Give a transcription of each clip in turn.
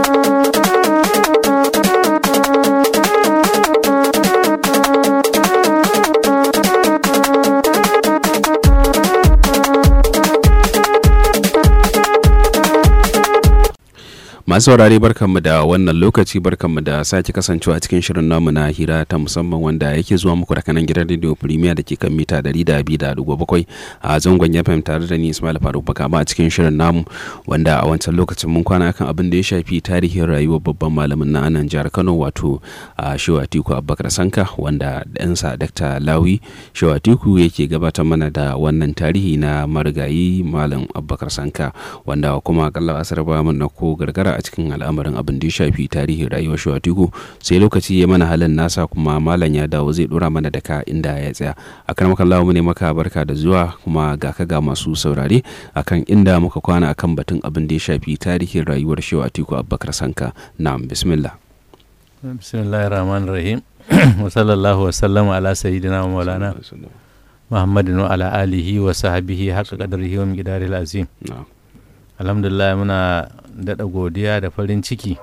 masu saurare barkanmu da wannan lokaci barkanmu da sake kasancewa cikin shirin namu na hira ta musamman wanda yake zuwa muku da kanan gidan radio premier da ke kan mita 200.7 a zangon fm tare da ni ismail faruk bakama a cikin shirin namu wanda a wancan lokacin mun kwana kan abin da ya shafi tarihin rayuwar babban malamin na anan jihar kano wato a shewatiku abubakar sanka wanda ɗansa dr lawi shewatiku yake gabatar mana da wannan tarihi na marigayi malam abubakar sanka wanda kuma akalla asar ba mana ko gargara a cikin al'amarin abin da ya shafi tarihin rayuwar shawatiku sai lokaci ya mana halin nasa kuma malam ya dawo zai dora mana daka inda ya tsaya a kan makallawa mu ne maka barka da zuwa kuma ga ka ga masu saurare akan inda muka kwana akan batun abin da ya shafi tarihin rayuwar shawatiku abubakar sanka na'am bismillah bismillahir rahmanir rahim wa sallallahu wa sallama ala sayyidina wa maulana muhammadin wa ala alihi wa sahbihi haqqa qadrihi wa miqdaril azim na'am alhamdulillah muna daɗa godiya da farin ciki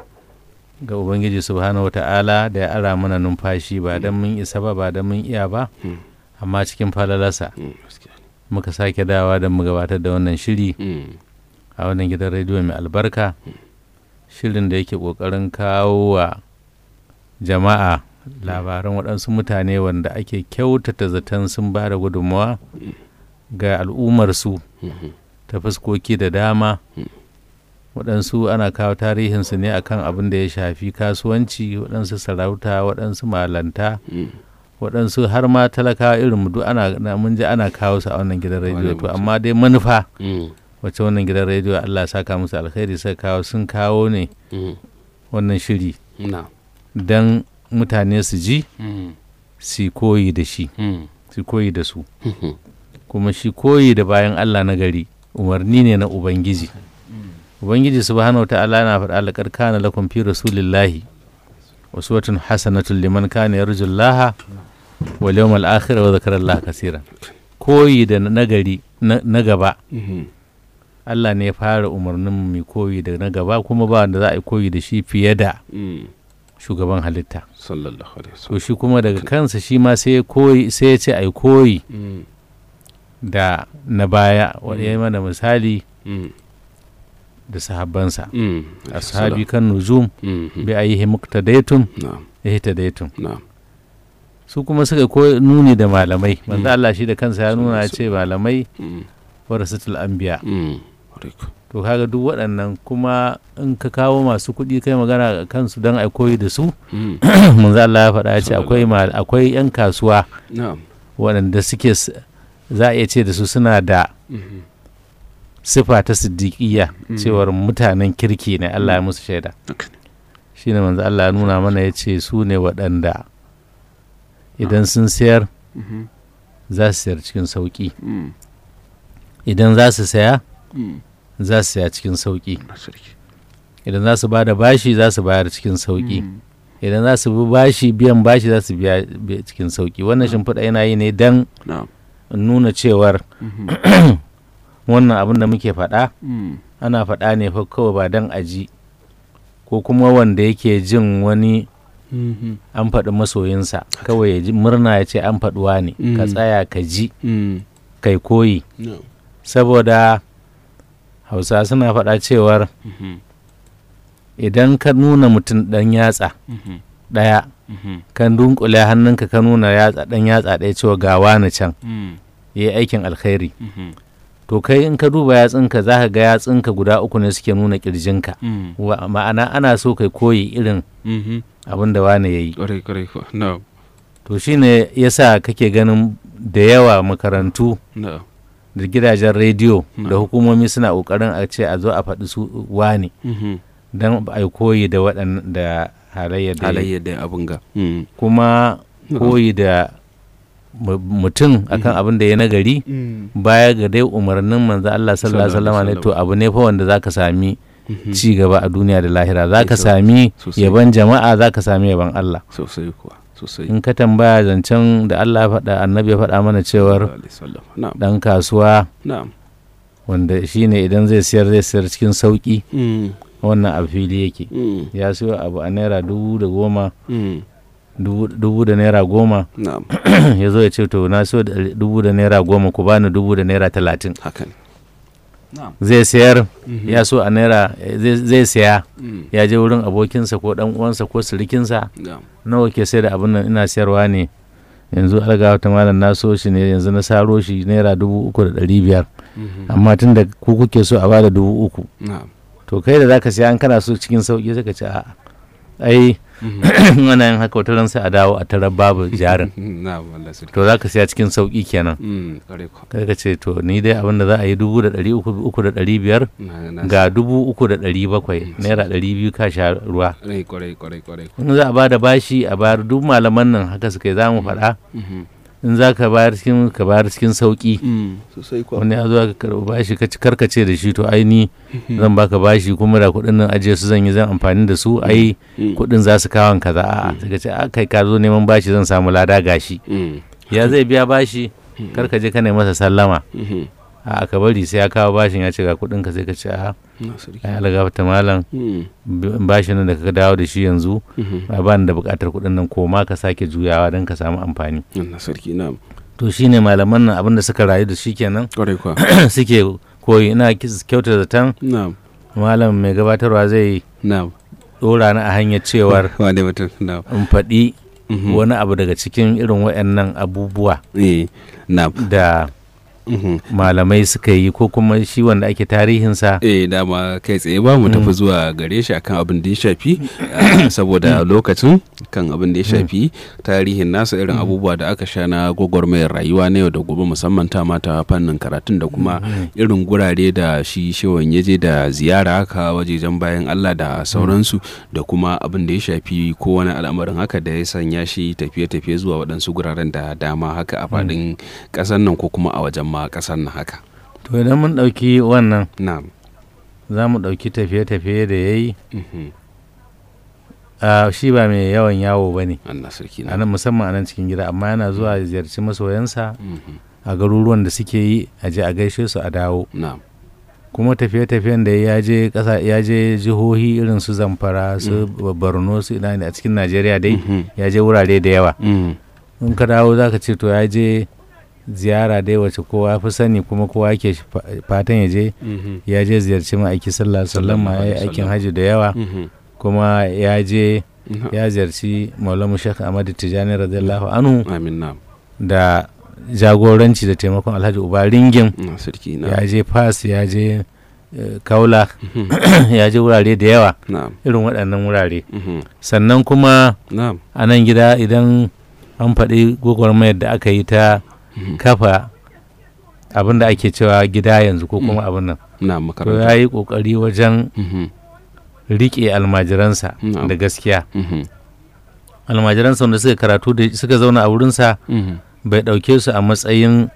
ga ubangiji subhanahu wa ta'ala da ya ara mana numfashi ba don mun isa ba ba don mun iya ba Mm. amma cikin falalarsa Mm, gaskiya ne. muka sake dawa da mu gabatar da wannan shiri Mm, a wannan gidan rediyo mai albarka shirin da yake ƙoƙarin kawo wa jama'a labaran waɗansu mutane wanda ake kyautata zaton sun ba da gudunmawa ga al'ummarsu mhm, ta fuskoki da dama Mm. waɗansu ana kawo tarihinsu ne akan abin da ya shafi kasuwanci waɗansu sarauta waɗansu malanta mm, waɗansu har ma talakawa irin mu duk ana na mun ji ana kawo su a wannan gidan rediyo Wannan to mutum. amma dai manufa mm, wacce wannan gidan rediyo Allah ya saka musu alkhairi suka kawo sun kawo ne mm, wannan shiri na'am. don mutane su ji Mm, su koyi da shi mm, su koyi da su mhm, kuma shi koyi da bayan Allah na gari umarni ne na Ubangiji. Ubangiji subhanahu wa ta'ala na faɗa laƙar kana lakum fi rasulillahi uswatun hasanatun liman kana yarjullaha wal yawmal akhir wa zakara Allah kaseeran. Koyi da nagari na na gaba mhm, Allah ne ya fara umarnin mu mai koyi da na gaba kuma ba wanda za a yi koyi da shi fiye da mm, shugaban halitta. sallallahu alaihi To wasallam shi kuma daga kansa shi ma sai ya koyi sai ya ce a yi koyi Mm, da na baya wanda ya yi mana misali mm, da sahabbansa mm, ashabi kan nuzum mhm, bi ayihi muqtadaytum na'am ihtadaytum na'am su kuma suka ko nuni da malamai manzo Mm. Allah shi da kansa ya nuna ya ce malamai mm, warasatul anbiya mm, riko. to kaga duk waɗannan kuma in ka kawo masu kuɗi kai magana a kansu don ai koyi da su Mm, manzo Allah ya faɗa ya ce akwai mal- akwai yan kasuwa na'am waɗanda suke s- za a iya ce da su suna da mhm, sifa ta siddiqiyya Mm. cewar mutanen kirki ne Allah ya musu shaida haka ne. shine manzo Allah ya nuna mana ya ce su ne waɗanda idan sun sayar Mhm, za su sayar cikin sauƙi mm, idan za su saya mm, za su saya cikin sauƙi na sarki. idan za su ba da bashi za su bayar cikin sauƙi Mm, idan za su bi bashi biyan bashi za su biya bi- cikin sauƙi wannan shimfiɗa yana yi ne don na'am nuna cewar mhm, wannan abin da muke faɗa mm, ana faɗa ne fa kawai ba don aji ko kuma wanda yake jin wani mhm, an faɗi masoyinsa kawai ya ji murna ya ce an faɗuwa ne ka Mm. tsaya ka ji mm, kai koyi na'am, saboda hausa suna faɗa cewar mhm, idan ka nuna mutum ɗan yatsa mhm, ɗaya mhm, kan dunkule hannunka ka nuna yatsa ɗan yatsa ɗaya cewa ga wani can mm, ya yi aikin alkhairi mhm, to kai in ka duba yatsunka za ka ga yatsunka guda uku ne suke nuna ƙirjinka mm, Wa- ma'ana ana so kai koyi irin mhm, abin da wani ya yi ƙwarai ƙwarai kuwa. na'am, to shine yasa kake ganin da yawa makarantu na'am, da gidajen rediyo da Na'am. hukumomi suna ƙoƙarin a ce a zo a faɗi su wani mhm, don a yi koyi da waɗannan da halayyar da ya yi. halayyar da abin ga. Mm, kuma na'am. koyi da mu- mutum akan Mhm. abin da ya nagari Mm, baya ga dai umarnin manzo Allah sallallahu alaihi wasallam ne to abu ne fa wanda zaka sami mhm, ci gaba a duniya da lahira zaka Sosai. sami Sosai. yaban jama'a zaka sami yaban Allah sosai kuwa sosai in ka tambaya zancen da Allah ya faɗa annabi ya faɗa mana cewar Sallallahu alaihi wasallam. na'am dan kasuwa na'am wanda shine idan zai siyar zai siyar cikin sauki Mm, wannan a fili yake Mm. ya siyo abu a naira dubu da goma Mm. dubu dubu da naira goma na'am ya zo ya ce to na siyo da dubu da naira goma ku bani dubu da naira talatin haka ne na'am zai sayar Mhm. ya so a naira zai- zai saya Mm. ya je wurin abokinsa ko dan uwansa ko sirikinsa na'am nawa ke sai da abin nan ina sayarwa ne yanzu alga wata malam na so shi ne yanzu na saro shi naira dubu uku da ɗari biyar Mhm. amma tun da ku kuke so a bada dubu uku na'am to kai da zaka siya an kana so cikin sauki sai ka ce a'a ai Mhm. ana yin haka wata ran sai a dawo a tarar babu jarin na'am Allah sarki to zaka siya cikin sauki kenan Mm, kwarai kwa. kai ka ce to ni dai abin da za a yi dubu da ɗari uku uku da ɗari biyar Na- na- ga dubu uku da ɗari bakwai naira ɗari biyu ka sha ruwa Kwarai, kwarai, kwarai, kwarai. in za a ba da bashi a bayar duk malaman nan haka suka yi za mu faɗa Mhm. in za ka bayar cikin ka bayar cikin sauki Mm, sosai kwa. wani ya zo ka karɓi bashi ka ci karkace da shi to ai ni zan baka bashi kuma da kuɗin nan ajiye su zan yi zan amfani da su ai Mm. kuɗin za su kawo kaza a'a sai ka ce a kai ka zo neman bashi zan samu lada gashi Mm. ya zai biya bashi kar ka je ka nemi masa sallama Mhm. a ka bari sai ya kawo bashin ya ce ga kuɗin ka sai ka ce a Na sarki. ai algafta malam Mm. b- bashin nan da ka dawo da shi yanzu Mhm. ba ni da buƙatar kuɗin nan ko ma ka sake juyawa don ka samu amfani Na sarki na'am. to shine malaman nan abin da suka rayu da shi kenan Kwarai kwa. suke koyi ina kis- kyauta zaton Na'am. malam mai gabatarwa zai Na'am. dora ni a hanyar cewar Wane mutum na'am. in faɗi Mhm. wani abu daga cikin irin waɗannan abubuwa Eh, na'am. da Mhm. malamai suka yi ko kuma shi wanda ake tarihinsa eh dama kai tsaye ba mu tafi zuwa gare shi akan abin da ya shafi ah, saboda lokacin kan abin da ya shafi tarihin nasa irin abubuwa da aka sha na gwagwarmayar rayuwa na yau da gobe musamman ta mata fannin karatun da kuma irin gurare da shi shewan ya je da ziyara haka wajejen bayan Allah da sauransu da kuma abin da ya shafi ko wani al'amarin haka da ya sanya shi tafiye-tafiye zuwa waɗansu guraren da dama haka a faɗin ƙasar nan ko kuma a wajen ma ƙasar nan haka to idan mun ɗauki wannan na'am za mu ɗauki tafiye-tafiye da ya yi Mhm. shi ba mai yawan yawo ba ne Allah sarki a na nan musamman a nan cikin gida amma yana zuwa ya ziyarci masoyansa Mhm. a garuruwan da suke yi a je a gaishe su a dawo na'am kuma tafiye-tafiyen da ya je ƙasa ya je jihohi irin su zamfara su borno su ina ne a cikin najeriya dai Mhm. ya je wurare da yawa Mhm. in ka dawo za ka ce to ya je ziyara dai wace kowa ya fi sani kuma kowa ke fatan ya je Mhm. ya je ziyarci ma'aiki sallallahu alaihi wasallam Sallallahu ya yi alaihi aikin wasallam. hajji da yawa Mhm. kuma ya je Na'am. ya ziyarci maulamu shekh ahmad tijani radiyallahu anhu amin na'am da jagoranci da taimakon alhaji uba ringin na sarki ya na'am je fas ya je eh, kaula Mhm. ya je wurare da yawa na'am irin waɗannan wurare Mhm. sannan kuma na'am a nan gida idan an faɗi gwagwarmayar da aka yi ta Mhm. kafa abin da ake cewa gida yanzu ko kuma abin nan na'am to makaranta ya yi ƙoƙari wajen Mhm. riƙe almajiransa Na'am. da gaskiya Mhm. almajiransa wanda suka karatu da suka zauna a wurinsa Mhm. bai ɗauke su a matsayin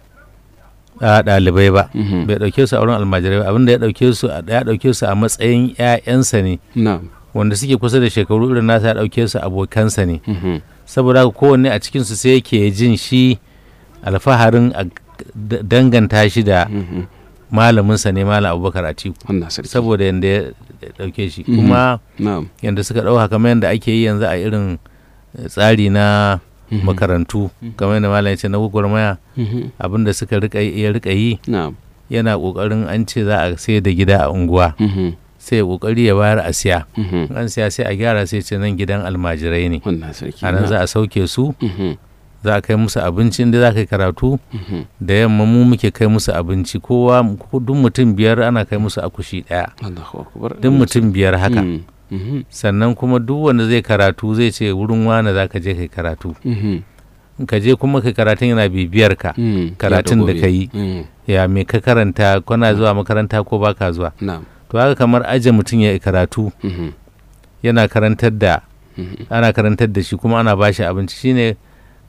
a, ɗalibai ba Mhm. bai ɗauke su a wurin almajirai ba abinda ya ɗauke su a- ya ɗauke su a matsayin 'ya'yansa ne na'am wanda suke kusa da shekaru irin nasa ya ɗauke su abokansa ne Mhm. saboda haka kowanne a cikinsu sai yake jin shi alfaharin a d- danganta shi da Mhm. malaminsa ne malam abubakar atiku Allah sarki saboda yadda ya ɗauke shi Mhm. kuma na'am yadda suka ɗauka kamar yadda ake yi yanzu a irin eh, tsari na Mhm. makarantu kamar yadda malam ya ce na gwagwarmaya Mhm. abinda suka rika ya rika yi na'am yana kokarin an ce za a sai da gida a unguwa Mhm. sai ya kokari ya bayar a siya Mhm. In an siya sai a gyara sai ce nan gidan almajirai ne Allah sarki a nan za a sauke su Mhm. za a kai musu abinci inda za ka yi karatu Mhm. da yamma mu muke kai musu abinci kowa duk mutum biyar ana kai musu akushi ɗaya Allahu akbar duk mutum biyar haka Mhm. Mhm. sannan kuma duk wanda zai karatu zai ce wurin wane za ka je kai karatu Mhm. in ka je kuma kai karatun yana bibiyar ka Mhm. karatun Yau da gobe. ka yi. Mhm. ya me ka karanta kwana zuwa makaranta ko baka zuwa na'am to haka kamar aje mutum ya yi karatu Mhm. yana karantar da Mhm. ana karantar da shi kuma ana bashi abinci shine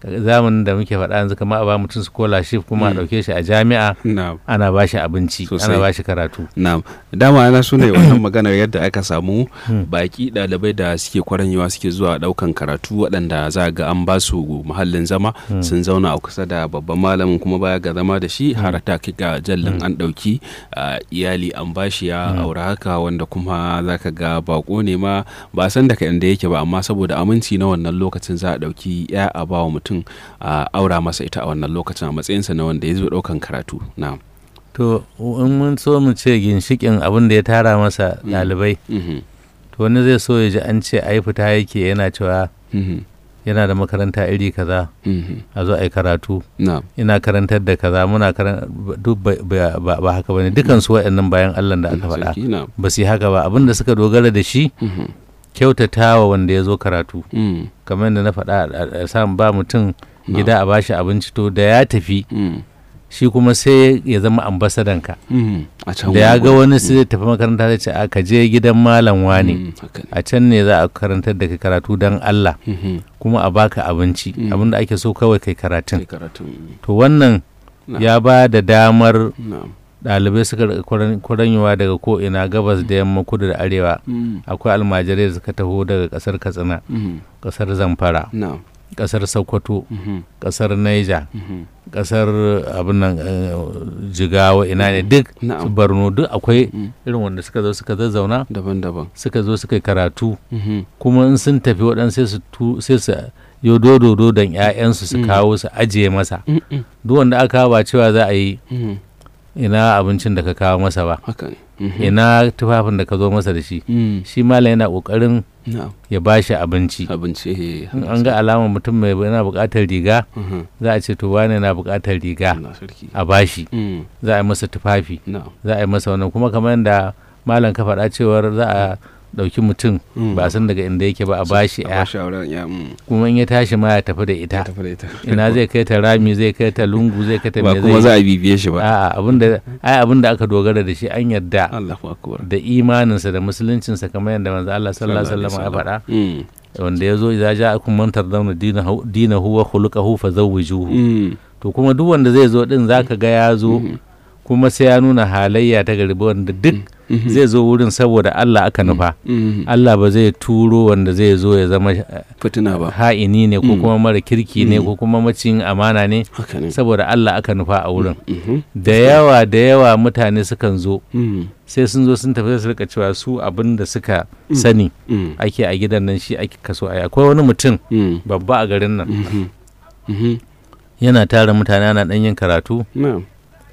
zamanin da muke faɗa yanzu kamar a ba mutum scholarship kuma a Mm. ɗauke shi a jami'a na'am ana ba shi abinci Sosai. ana ba shi karatu na'am dama ana so ne wannan maganar yadda aka samu Hmm. baki ɗalibai da suke kwaranyewa suke zuwa ɗaukan karatu waɗanda za ga an ba su muhallin zama Hmm. sun zauna a kusa da babban malamin kuma baya ga zama da shi har ta kai ga jallin an ɗauki ah, iyali an bashi ya Hmm. aure haka wanda kuma za ka ga bako ne ma ba san daga inda yake ba amma saboda aminci na wannan lokacin za a ɗauki ya a ba wa mutum a aura masa ita a wannan lokacin a matsayinsa na wanda ya zo ɗaukan karatu na'am to in mun so mu ce ginshikin abin da ya tara masa Mm. ɗalibai Mhm. to wani zai so ya ji an ce ai fita yake yana cewa Mhm. yana da makaranta iri kaza Mhm. a zo a yi karatu na'am ina karantar da kaza muna karan duk ba, ba- ba- ba haka bane dukan su waɗannan bayan Allah da aka faɗa Sarki, na'am ba su yi haka ba abin da suka dogara da shi Mhm. kyautatawa wanda ya zo karatu Mm. kamar yadda na faɗa a- a samu ba mutum No. gida a bashi abinci to da ya tafi Mm. shi kuma sai ya zama ambasadanka Mm. a can da ya ga wani wani sai zai tafi makaranta zai ce a ka je gidan malam wani Mm, haka ne. a can ne za a karantar da kai karatu don Allah Mhm. kuma a baka abinci Mm. abinda ake so kawai kai karatun Kai karatu mm. to wannan Na. ya ba da damar na'am ɗalibai suka rika kwaran- kwaranyewa daga ko'ina gabas da yamma kudu da arewa Mm. akwai almajirai da suka taho daga ƙasar katsina Mhm. ƙasar zamfara na'am ƙasar sokoto Mhm. ƙasar naija Mhm. ƙasar abin nan eh, jigawa ina ne duk su na'am borno duk akwai Mm. irin wanda suka zo suka zazzauna daban-daban suka zo suka yi karatu Mhm. kuma in sun tafi waɗansu sai su tu- sai su yo dodo don 'ya'yansu su Mm. kawo su ajiye masa Mm, mm, duk wanda aka kawo ba cewa za a yi mhm. ina abincin da ka kawo masa ba haka ne Mhm. ina tufafin da ka zo masa da shi Mm. shi malam yana ƙoƙarin na'am ya ba shi abinci abinci eh, in an ga alamar mutum mai yana buƙatar riga Mhm. za a ce to wane na buƙatar riga Allah sarki a bashi Mm. za a yi masa tufafi na'am za a yi masa wannan kuma kamar yadda malam ka faɗa cewar za a ɗauki mutum Mm. ba a san daga inda yake ba a bashi a ya bashi auren ya mm. kuma in ya tashi ma ya tafi da ya ita tafi da ita ina zai kai ta rami zai kai ta lungu zai kai ta ba me kuma zai za a bibiye shi ba a'a abinda ai abinda aka dogara da shi an yarda Allahu akbar da imaninsa da musuluncinsa kamar yadda manzo Allah sallallahu alaihi wasallam ya faɗa Mm. wanda ya zo idza ja'akum man tardawna dinahu dinahu wa khuluquhu fazawwijuhu Mm. to kuma duk wanda zai zo din zaka ga ya zo Mhm. kuma sai ya nuna halayya ta gari wanda duk Mhm. zai zo wurin saboda Allah aka nufa Mhm. Allah ba zai turo wanda zai zo ya zama eh, fitina ba ha'ini ne ko Mm. kuma mara kirki ne Mm. ko kuma macin amana ne haka ne saboda Allah aka nufa a wurin Mhm. da yawa da yawa mutane sukan zo Mm. sai sun zo sun tafi sai su rika cewa su abin da suka Mm. sani Mm. ake a gidan nan shi ake kaso a akwai wani mutum Mm. babba a garin nan Mhm. Mhm. yana tara mutane ana ɗan yin karatu na'am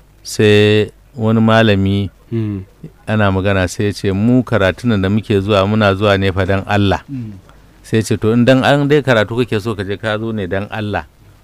sai wani malami Mm. ana magana sai ya ce mu karatun da muke zuwa muna zuwa ne fa dan Allah sai ya ce to in dan an dai karatu kake so ka je ka zo ne dan Allah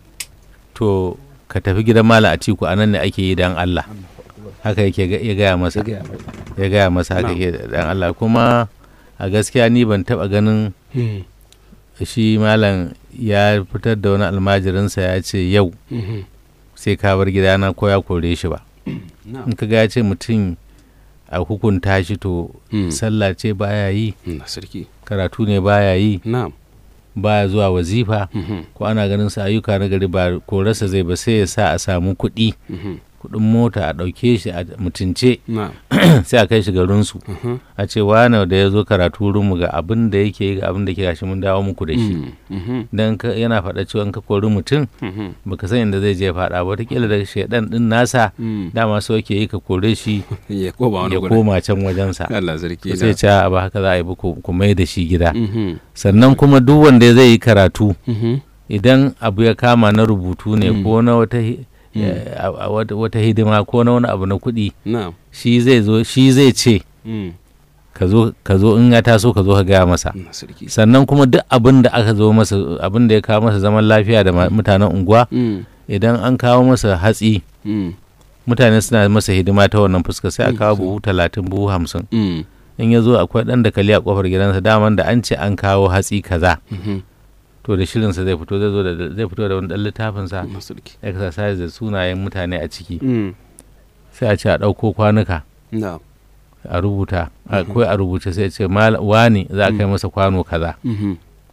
to ka tafi gidan malam Atiku anan ne ake yi dan Allah haka yake ga- ya gaya masa ya gaya masa haka Na'am. yake dan Allah kuma a gaskiya ni ban taba ganin Mm. shi malam ya fitar da wani almajirinsa ya ce yau Mhm. sai ka bar gidana ko ya kore shi ba na'am in ka ga ya ce mutum a hukunta shi to Mm. sallah ce baya yi Mm. sarki karatu ne baya yi na'am baya zuwa wazifa Mhm. ko ana ganin sa ayyuka na gari ba korarsa zai ba sai ya sa a samu kuɗi Mhm. kuɗin mota a ɗauke shi a mutunce na'am sai a kai shi garinsu Mhm. a ce wane da ya zo karatu wurinmu ga abin da yake yi ga abin da ke gashi mun dawo muku da shi Mm. Mhm. dan ka- yana faɗa cewa in ka kori mutum Mhm. baka san inda zai je faɗa ba wataƙila da shaidan ɗin nasa Mm. dama so yake yi ka kore shi ya koma wani ya gurin koma can wajensa Allah sarki sai ce a ba haka za a yi ba ku ku mai da shi gida Mhm. sannan kuma duk wanda zai yi karatu Mhm. idan abu ya kama na rubutu ne Mm. ko na wata hi- Mm. eh, a- a- wata wata hidima ko na wani abu na kuɗi na'am shi zai zo shi zai ce Mm. ka zo ka zo in ya taso ka zo ka gaya masa Allah sarki sannan kuma duk abin da aka zo masa abin da ya kawo masa zaman lafiya da ma- mutanen unguwa Mm. idan an kawo masa hatsi Mm. mutane suna masa hidima ta wannan fuska sai a Mm, kawo so- buhu talatin buhu hamsin Mm. in ya zo akwai ɗan dakali a kofar gidansa daman da an ce an kawo hatsi kaza Mhm. to da shirinsa zai fito zai zo da zai fito da wani ɗan littafinsa Allah sarki exercise da sunayen mutane a ciki Mm. sai a ce a ɗauko kwanuka na'am a rubuta Mhm. akwai a rubuce sai a ce "Mal- wani za a kai masa kwano kaza Mhm.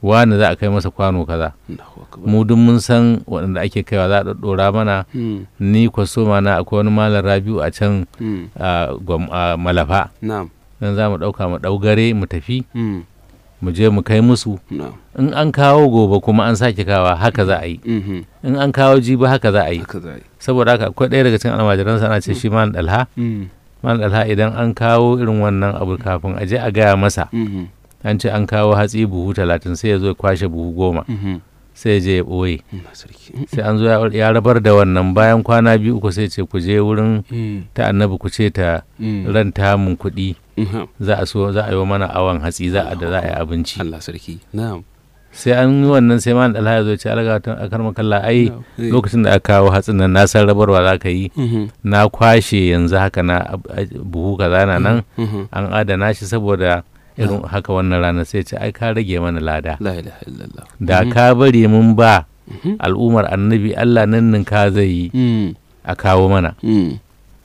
wani za a kai masa kwano kaza Allahu akbar mu duk mun san waɗanda ake kaiwa za a ɗaɗɗora mana Mm, ni kwasoma na akwai wani malam rabiu a can mm, a Gwam- a malafa na'am dan za mu ɗauka mu ɗaugare mu tafi mm, mu je mu kai musu na'am in an kawo gobe kuma an sake kawa haka za a yi mhm, in an kawo jibi haka za a yi haka za a yi saboda haka akwai ɗaya daga cikin almajiransa ana ce shi malam dalha Mm, malam dalha idan an kawo irin wannan abu kafin a je a gaya masa mhm, an ce an kawo hatsi buhu talatin sai ya zo ya kwashe buhu goma mhm. sai ya je ya ɓoye Allah sarki sai an zo ya- ya rabar da wannan bayan kwana biyu uku sai ce ku je wurin Mm, ta annabi ku ce ta mm, ranta mun kuɗi mhm. za a so za a yi wa mana awon hatsi za a da za a yi abinci Allah sarki na'am sai an yi wannan sai man dalha ya zo ya ce alga ta akar makalla ai Na'am. Eh. lokacin da aka kawo hatsin nan na san rabarwa za ka yi Mhm, na kwashe yanzu haka na ab- a- buhu kaza na nan mhm. an adana shi saboda irin haka wannan rana sai ce ai ka rage mana lada la ilaha illallah da Mhm, ka bari mun ba mhm, al'ummar annabi Allah nan ka zai yi mm, a kawo mana mm.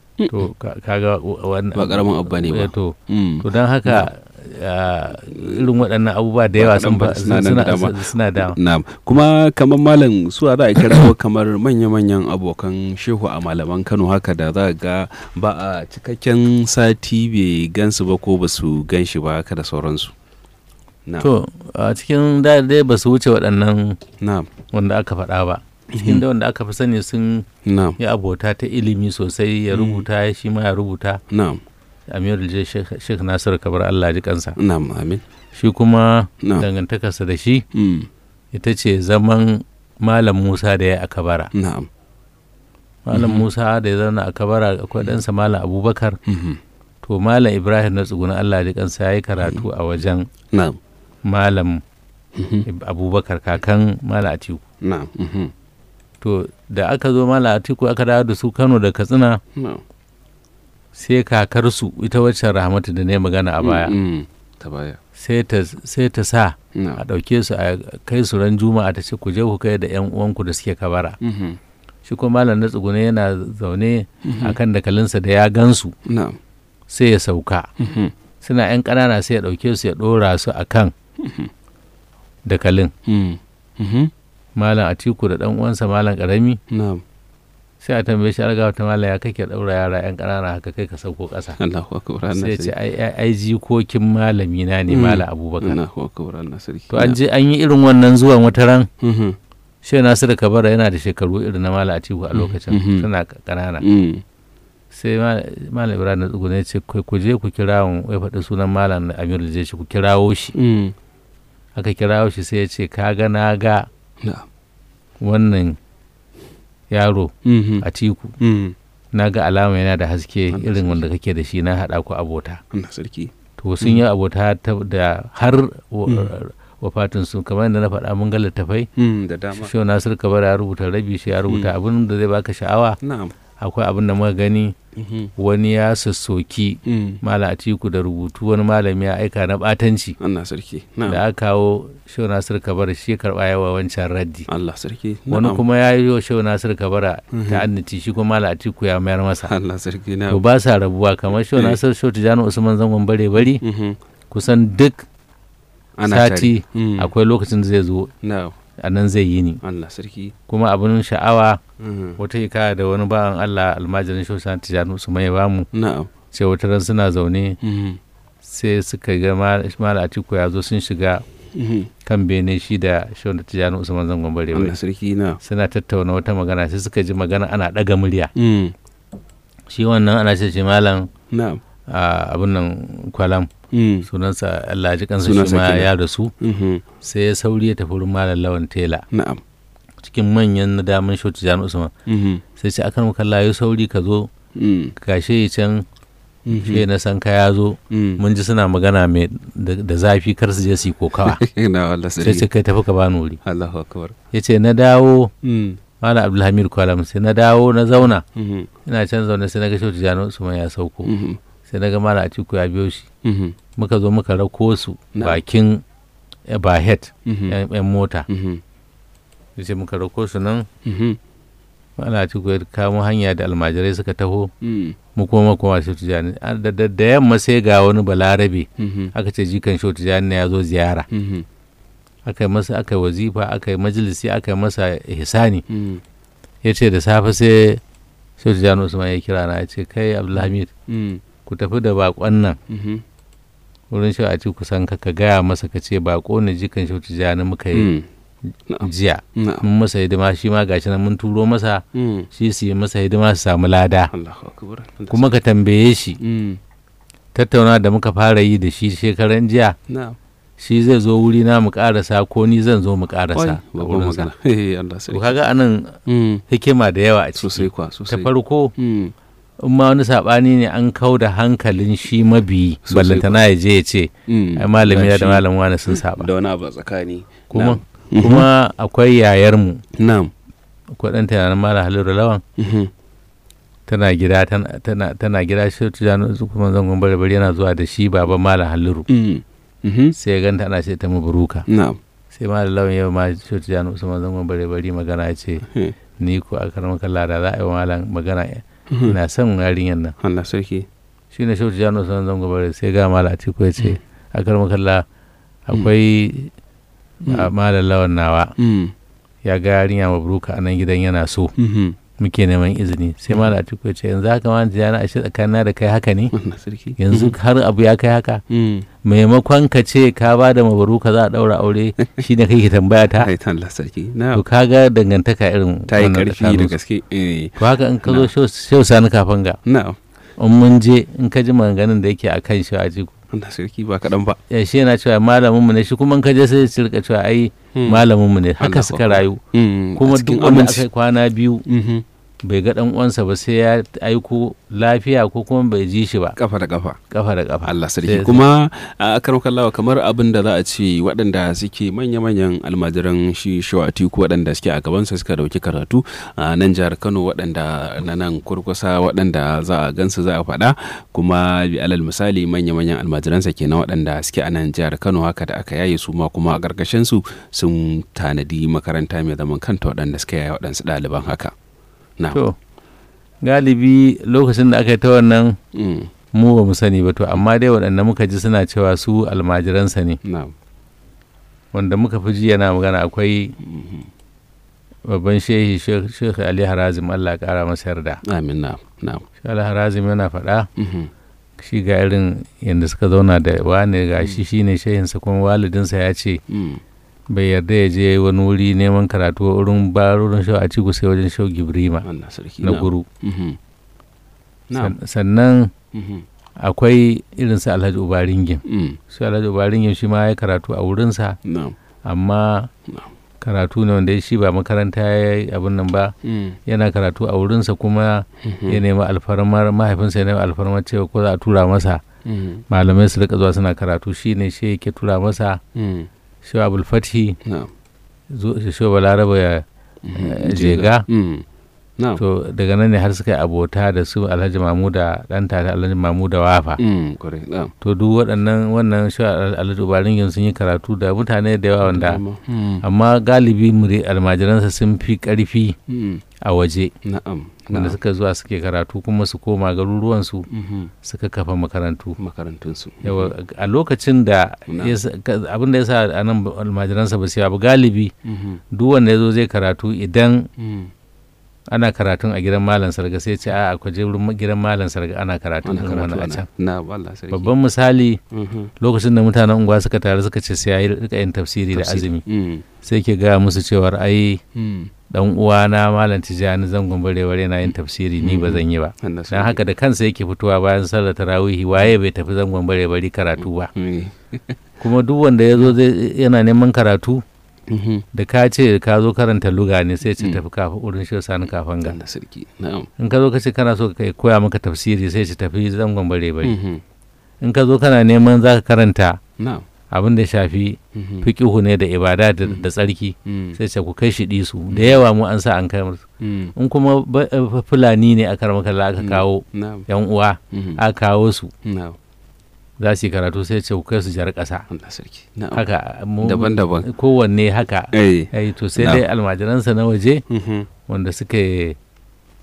to ka- kaga wa- wannan ba karamin abu ne ba Eh, to Mm. to don haka ah, irin waɗannan abubuwa da Ba yawa kaɗan sun ba, fa- suna nan suna da dama. suna da Na'am. Kuma kamar malam su za a kirawo kamar manya-manyan abokan shehu a malaman Kano haka da za ga ba a cikakken sati bai gansu ba ko ba su gan shi ba haka da sauransu. Na'am. to a cikin da dai ba su wuce waɗannan Na'am. wanda aka faɗa ba cikin da wanda aka fi sani sun Na'am. yi abota ta ilimi sosai ya Mm. rubuta shi ma ya rubuta Na'am. amirul je sheikh nasir kabar allah ji kansa Na'am. Amin. shi kuma Na'am. dangantakarsa da shi Mm. ita ce zaman malam musa da ya yi a kabara Na'am. malam Mhm. musa da ya zauna a kabara akwai ɗansa malam abubakar Mhm. to malam ibrahim na tsuguna allah ji kansa ya yi karatu a wajen Na'am. malam Mhm. abubakar kakan malam atiku Na'am. Mhm. to da aka zo malam atiku aka dawo da su kano da katsina Na'am. sai kakarsu ita waccan rahmatu da ne magana a baya Mm. Ta baya. sai ta sai ta sa a Na'am. ɗauke su a kai su ran juma'a ta ce ku je ku kai da yan uwanku da suke kabara Mhm. shi kuma malam na tsugune yana zaune Mhm. a kan dakalinsa da ya gansu Na'am. sai ya sauka Mhm. suna yan ƙanana sai ya ɗauke su ya ɗora su a kan dakalin Mm. Mhm. malam atiku da ɗan uwansa malam ƙarami Na'am. sai a tambaye shi alga ta malam ya kake ɗaura yara yan ƙanana haka kai ka sauko ƙasa Allahu akbar. Allah sai ya ce sarki. ai ai- ai jikokin malami na ne Mm. malam abubakar Allahu akbar. Allah sarki. to an je an yi irin wannan zuwan wata ran Mhm. shi nasiru kabara yana da shekaru irin na malam atiku a lokacin Mhm. suna ƙanana Mm. sai ma- malam ibrahim na tsugune ce ku ku je ku kira ya faɗi sunan malam amiru je shi ku kirawo shi Mm. aka kirawo shi sai ya ce ka ga na ga Na'am. wannan yaro Mhm. a tiku Mm. na ga alama yana da haske Allah irin sarki. wanda kake da shi na haɗa ku abota Allah sarki. to sun yi abota ta- da har wa- Mm. wafatin su kamar yadda na faɗa mun ga littafai Mm. Da dama. shi nasir kabar ya rubuta rabi shi ya rubuta abin da zai baka sha'awa Na'am. akwai abin da muka gani Mhm. wani ya sassoki Mm. malam atiku da rubutu wani malami ya aika na batanci Allah sarki. Na'am. da aka kawo shehu nasir kabara shi ya karɓa yawa wancan raddi Allah sarki. wani Na'am. kuma ya yi wa shehu nasir kabara Mhm. ta annati shi kuma malam atiku ya mayar masa Allah sarki. to Na'am. ba sa rabuwa kamar shehu Eh. nasir shehu tijjani usman zangon bare bari Mhm. kusan duk Ana sati tare. Mm. akwai lokacin da zai zo Na'am. a nan zai yi ni Allah sarki. kuma abin sha'awa Mhm. wata hikaya da wani bawan allah almajirin shehu sani tijjani usman ya bamu Na'am. ce wata ran suna zaune Mhm. sai suka ga malam atiku ya zo sun shiga Mhm. kan bene shi da shehu tijjani usman zangon bare bari Allah sarki. Na'am. suna tattauna wata magana sai suka ji magana ana ɗaga murya Mm. shi wannan ana ce ce malam Na'am. a abin nan kwalam Mm. sunansa Allah ji kansa shi Sunansa ma kenan. ya rasu Mhm. sai ya sauri ya tafi wurin malam lawan tela Na'am. cikin manyan na daman shoti jami'u usman Mhm. sai ce akan kalla ya sauri ka zo Mm. gashe ya can Mhm. shi na san ka ya zo Mm. mun ji suna magana mai da da zafi kar su je su yi kokawa Na Allah sai ce sarki. kai tafi ka bani wuri Allahu akbar. ya ce na dawo Mm. malam abdulhamid kwalam sai na dawo na zauna Mhm. ina can zaune sai na ga shoti jami'u usman ya sauko Mhm. sai na ga malam atiku ya biyo shi Mhm. muka zo muka rako su Na'am. bakin bahet Mhm. yan mota Mhm. ya ce muka rako su nan Mhm. ana ci ya kamo hanya da almajirai suka taho Mm. mu kuma kuma shi tijani A- da da- da yamma sai ga wani balarabe Mhm. aka ce jikan shi tijani ne ya zo ziyara Mhm. aka yi masa aka yi wazifa aka yi majalisi aka yi masa ihsani Mm. ya ce da safe sai shehu tijjani usman ya kira na ya ce kai abdulhamid Mm. ku tafi da bakon nan Mhm. wurin shehu a ci kusan ka ka gaya masa ka ce bako ne jikan shehu tijjani muka yi Mm. Na'am. jiya Na'am. mun masa hidima shi ma gashi nan mun turo masa Mm. shi su yi masa hidima su samu lada Allahu akbar. kuma ka tambaye shi Mm. tattauna da muka fara yi da shi shekaran jiya Na'am. shi zai zo wuri na mu karasa ko ni zan zo mu karasa Wai, a babban wurinsa magana. Eh, Allah to sarki. kaga anan Mm. hikima da yawa a Sosai ciki kwa ta sosai. farko Mm. in ma wani saɓani ne an kau da hankalin shi mabiyi Sosai ballantana ya je ya ce Mm. ai malami Gashi da malam wani sun saba Da wani abu a tsakani. kuma Na'am. Mhm. kuma akwai yayarmu Na'am. akwai ɗan tunanin malam haliru lawan Mhm. tana gida tana tana tana gida shi tijani kuma zangon bare bare yana zuwa da shi baban malam haliru Mm. Mhm. sai ya ganta ana ce ta maburuka Na'am. sai malam lawan yau ma shi tijani usman zangon bare bare magana ya ce Eh. ni ko a karamar kalla da za a yi wa malam magana Mhm. ina son yarinyar nan Allah sarki. shi ne shautu jano sanar zango bare sai ga mala atiku ya ce a karamar kalla akwai a malam lawan nawa Mm. ya ga yarinya mabruka a nan gidan yana so Mhm. muke neman izini sai malam atiku ya ce yanzu haka ma jana ashe tsakanina da kai haka ne Allah sarki. yanzu har abu ya kai haka Mm. maimakon ka ce ka ba da mabaruka za a daura aure shi ne kai ke tambaya ta Ai, ta Allah sarki. to Na'am. kaga dangantaka irin Ta yi wannan ƙarfi da tsakaninsu. gaske. Eh. to haka in ka zo shau sani kafin ga Na'am. in mun je in ka ji maganganun da yake a kan shi a jiku Allah sarki ba kaɗan ba. ya shi yana cewa malamin mu ne shi kuma in ka je sai su rika cewa ai malamin mu ne haka Allah suka akbar. rayu Mm. kuma A cikin duk wanda aminci. aka yi kwana biyu Mhm. bai ga dan uwansa ba sai ya aiko lafiya ko kuma bai ji shi ba Kafa da kafa. kafa da kafa Allah Sai- sarki kuma a karon kallawa kamar abin da za a ce waɗanda suke manya-manyan almajiran shi shawatiku waɗanda suke a gabansa suka dauki karatu a nan jihar kano waɗanda na nan kurkusa waɗanda za a gansu za a faɗa kuma bi alal misali manya-manyan almajiransa kenan waɗanda suke a nan jihar kano haka da aka yaye su ma kuma a ƙarƙashin su sun tanadi makaranta mai zaman kanta waɗanda suka yaye waɗansu ɗaliban haka na to galibi lokacin da aka yi ta wannan Mm, mu ba mu sani ba to amma dai waɗanda muka ji suna cewa su almajiransa ne na wanda muka fi ji yana magana akwai mhm. babban shehi shekh ali harazim allah ya kara masa yarda amin na na shi ali harazim yana faɗa mhm. shi ga irin yadda suka zauna da wane ga shi shine shehinsa kuma walidinsa ya ce Mm, bai yarda ya je wani wuri neman karatu a wurin barorin shau a ciku sai wajen shau gibrima Allah sarki na na guru Mhm. Na. San- sannan Mhm. akwai irinsa alhaji ubaringin Mm, su alhaji ubaringin shi ma ya karatu a wurinsa na amma No. karatu ne wanda shi ba makaranta ya yi abin nan ba Mm, yana karatu a wurinsa kuma mhm. ya nemi alfarmar mahaifinsa ya nemi alfarmar cewa ko za a tura masa Mm, malamai su rika zuwa suna karatu shi ne shi yake tura masa mm. shi abul fathi na zo- shi balaraba ya Mhm. eh, jega Mm, na to daga nan ne har suka yi abota da su alhaji mamuda dan tare alhaji mamuda wafa Mm, kwarai na to duk waɗannan wannan shi alhaji ubaringin sun yi karatu da mutane da yawa wanda Mm, amma galibi muri almajiransa sun fi ƙarfi mm. a waje na'am wanda na'am. suka zuwa suke karatu kuma su koma garuruwansu Mhm. suka kafa makarantu makarantunsu yawa a lokacin da Na. ya sa- ka- abin da ya sa a nan almajiransa ba su yi abu galibi Mhm. duk wanda ya zo zai karatu idan Mm. ana karatun a gidan malam sarga sai ce a akwai je wurin gidan malam sarga ana karatun ana irin karatu wannan a ana can na Allah sarki babban misali Mhm. lokacin da mutanen unguwa suka taru suka ce sai yayi rika yin tafsiri da azumi Mm, sai ke gaya musu cewar ai mm. dan uwana malam tijani zangon barewar yana yin tafsiri ni ba zan yi ba Allah dan haka da kansa yake fitowa bayan sallar tarawihi waye bai tafi zangon barewari karatu ba sarki kuma duk wanda ya zo zai- yana neman karatu Mhm. da ka ce ka zo karanta luga ne sai ce Mm. tafi kafa wurin shi sani kafan ga Allah sarki na'am in ka zo ka ce kana so ka koya maka tafsiri sai ce tafi zangon bare bare Mhm. in ka zo kana neman za ka karanta na'am abin da ya shafi Mhm. fiqihu ne da ibada da, Mm. da tsarki Mm. sai ce ku kai shi disu da yawa mu an sa an kai musu Mm. in kuma ba- eh, fulani ne aka makalla aka Mm. kawo na'am yan uwa Mhm. aka kawo su na'am za su yi karatu sai ce ku kai su jar ƙasa Allah sarki na'am haka mu- daban-daban kowanne haka eh ai to sai Na'am. dai almajiransa na waje Mhm. wanda suka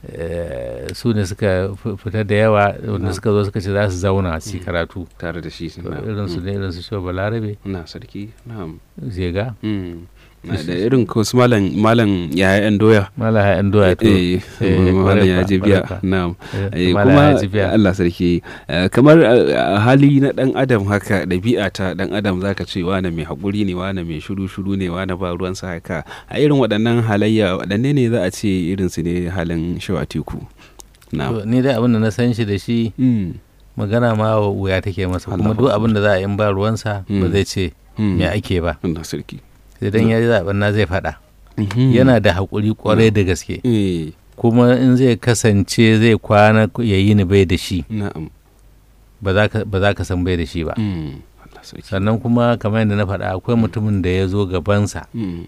eh, su ne suka fi- fita da yawa wanda suka zo suka ce za su zauna su yi karatu tare da shi To na irin su ne irin su shi balarabe na sarki na'am zega Mm. Na da irin ko su malam malam yaya yan doya malaha yan doya to eh eh, malam kwarai ya kwa, ji biya kwarai kwa. na'am eh, Eh, malaha kuma ya ji biya. Allah sarki eh, kamar eh, a hali na dan adam haka ɗabi'a ta dan adam zaka ce wane mai haƙuri ne wane mai shuru shuru ne wane ba ruwan sa haka a irin waɗannan halayya waɗanne ne za a ce irin su ne halin shawa teku na'am To, ni dai abin da na san shi da shi Mm. magana ma wa wuya take masa Allahu kuma duk abin da za a yi in ba ruwansa ba Mm. zai ce Mm. me ake ba Allah sarki sai dan ya ji zaben na zai faɗa Mhm. yana da haƙuri kwarai da gaske eh kuma in zai kasance zai kwana ya yi ni bai da shi na'am ba za ka- ba za ka san bai da shi ba Mm. Allah sarki sannan kuma kamar yadda na faɗa akwai mutumin da ya zo gabansa Mm.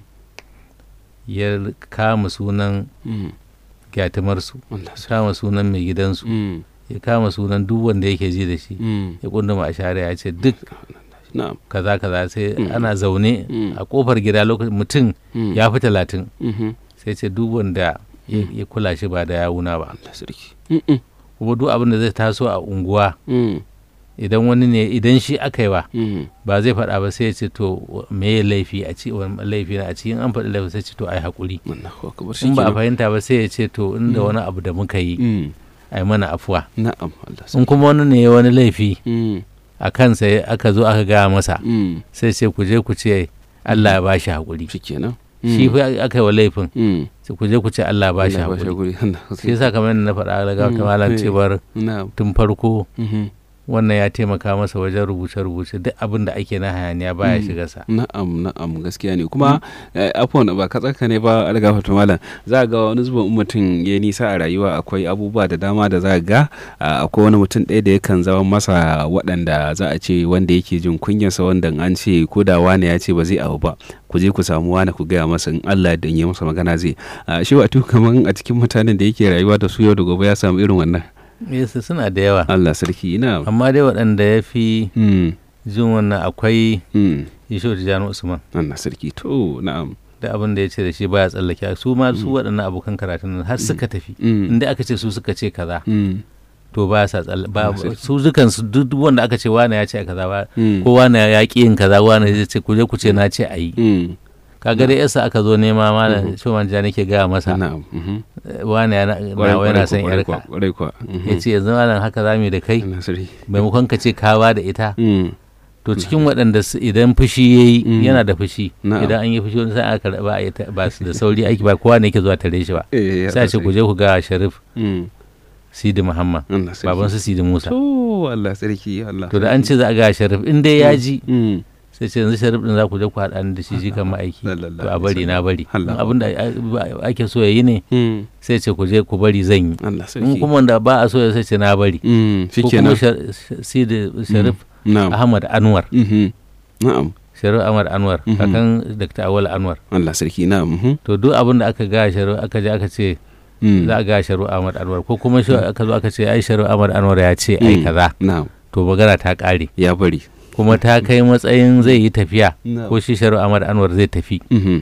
ya kama sunan Mm. gyatumarsu Allah ya sarki kama sunan mai gidansu Mm. ya kama sunan duk wanda yake ji da shi Mm. ya kunduma a share ya ce duk na'am kaza kaza sai Mm. ana zaune Mm. a kofar gida lokacin mutum Mm. ya fi talatin Mhm. sai ce duk wanda ya ya kula shi ba da yawuna ba Allah sarki Mm-mm. kuma duk abin da zai taso a unguwa Mm. idan wani ne idan shi aka yi wa Mm. ba zai faɗa ba sai ya ce to me ya laifi a ci wani laifi na a ci in an faɗi laifi sai ce to ai haƙuri Allahu akbar shi in ba a kenan. fahimta ba sai ya ce to inda Mm. wani abu da muka yi Mm. ai mana afuwa na'am Allah in sarki kuma wani ne ya wani laifi Mm. a kansa ya- aka zo aka gaya masa Mm. sai ce ku je ku ce Allah ya bashi haƙuri shi kenan shi fa aka yi wa laifin Mm. sai ku je ku ce Allah ya bashi Allah haƙuri Allah shi yasa kamar yadda na faɗa daga Mm, ta malam eh. cewar na'am tun farko Mhm. wannan ya taimaka masa wajen rubuce-rubuce duk abin da ake na hayaniya baya Mm. shiga sa na'am na'am gaskiya ne kuma eh, afwan ba ka tsaka ne ba alga fata malam za ga wani zuban mutum ya nisa a rayuwa akwai abubuwa da dama da za ga ah, akwai wani mutum ɗaya da yakan zama masa waɗanda za a ce wanda yake jin kunyarsa wanda an ce ko da wane ya ce ba zai abu ba ku je ku samu wane ku gaya masa in Allah da yi masa magana zai Ah, shi wato kaman a cikin mutanen da yake rayuwa da su yau da gobe ya samu irin wannan yesu suna da yawa Allah sarki ina amma dai waɗanda ya fi mm, jin wannan akwai mm, yisho tijjani usman Allah sarki to na'am da abin da ya ce da shi baya tsallake su ma su Mm. waɗannan abokan karatun nan har suka tafi mm, inda aka ce su suka ce kaza mm, to ba sa tsalle ba Allah sarki. su dukan su duk duk wanda aka ce wane ya ce kaza ba mm, ko wane ya ƙi yin kaza wane ya ce ku je ku ce na ce a yi mm, kaga dai yasa aka zo nema malam Mhm. shoman ja nake gaya masa na'am mhm. eh, wane ya na Kwarai- nawa yana kwarai son kwa- yarka kwarai kwa mhm. ya ce yanzu malam haka za mu yi da kai Allah sarki maimakon ka ce ka ba da ita Mm, to cikin waɗanda su- idan fushi ya yi Mm. yana da fushi Na'am. idan an yi fushi wani sai aka karɓa a yi ta- ba su da sauri aiki ba kowa ne ke zuwa tare shi ba eh, sai a ce ku je ku ga sharif Mm, sidi muhammad Allah sarki baban su sidi musa to Allah sarki Allah to da an ce za a ga sharif in dai ya ji Mm, sai ce yanzu sharif din za ku je ku haɗa ni da shi shi kan ma'aiki Sallallahu to a alaihi bari na bari Allah. In abin da a- ake so ya yi ne mm, sai ce ku je ku bari zan yi Allah in sarki kuma wanda ba a so ya sai ce na bari Mm, ko kuma shikenan Shar- Sh- sidi sharif na'am ahmad anwar mhm, na'am sharif ahmad anwar Mhm. kakan dr awal anwar Allah sarki na'am mhm, to duk abin da aka ga sharif aka je aka ce mm, za a ga sharif ahmad anwar ko kuma shi aka zo aka ce ai sharif ahmad anwar ya ce ai Mm. kaza na'am to magana ta ƙare ya bari kuma ta kai matsayin zai yi tafiya na'am ko shi sharif ahmad anwar zai tafi mhm,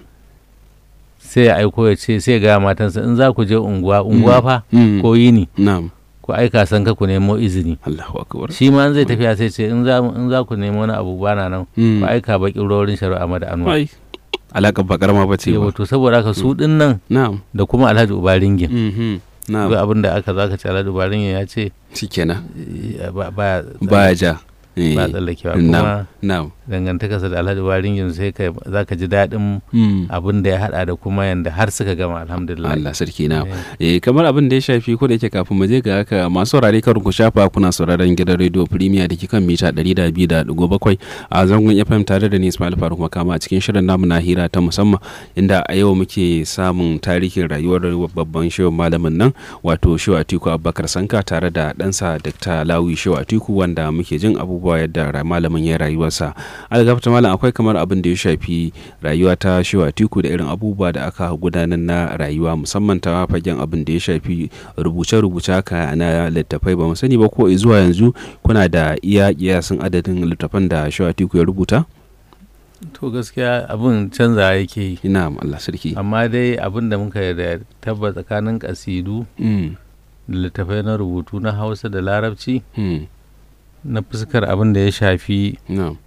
sai ya aiko ya ce sai ga matansa in za ku je unguwa unguwa fa mm, ko yini na'am ku aika san ka ku nemo izini Allahu akbar shi ma in zai tafiya sai ce in za in za ku nemo wani abu bana nan Mm. ku aika bakin rorin sharif ahmad anwar ai alaƙar ba karama ba ce yawa ba to saboda haka su din nan na'am da kuma alhaji ubaringin mhm, duk na'am abin da aka zo aka ce alhaji ubaringin ya ce shikenan eh, ba ba baya ja eh, ba tsallakewa na'am kuma na'am dangantakarsa da alhaji waringin sai ka za ka ji daɗin Mm. abin da ya haɗa da kuma yanda har suka gama alhamdulillah Allah sarki na eh Eh, kamar abin da ya shafi ko da yake kafin mu je ga haka masu saurare kar ku shafa kuna sauraron gidan radio premier da ke kan mita 102.7 a zangon FM tare da ni Ismail Faruk Makama a cikin shirin namu na hira ta musamman inda a yau muke samun tarihin rayuwar babban shehu malamin nan wato Shehu Atiku Abubakar Sanka tare da ɗansa Dr. Lawi Shehu Atiku wanda muke jin abubuwa yadda ra- malamin ya rayuwarsa algafta malam akwai kamar abin da ya shafi rayuwa ta Shehu Atiku da irin abubuwa da aka gudanar na rayuwa musamman ta fagen abin da ya shafi rubuce-rubuce haka na littafai ba mu sani ba ko zuwa yanzu kuna da iya kiyasin adadin littafan da Shehu Atiku ya rubuta to gaskiya abin canza yake yi ina Allah sarki amma dai abin da muka da tabba tsakanin kasidu Mm, da littafai na rubutu na hausa da larabci mm, na fuskar abin da ya shafi na'am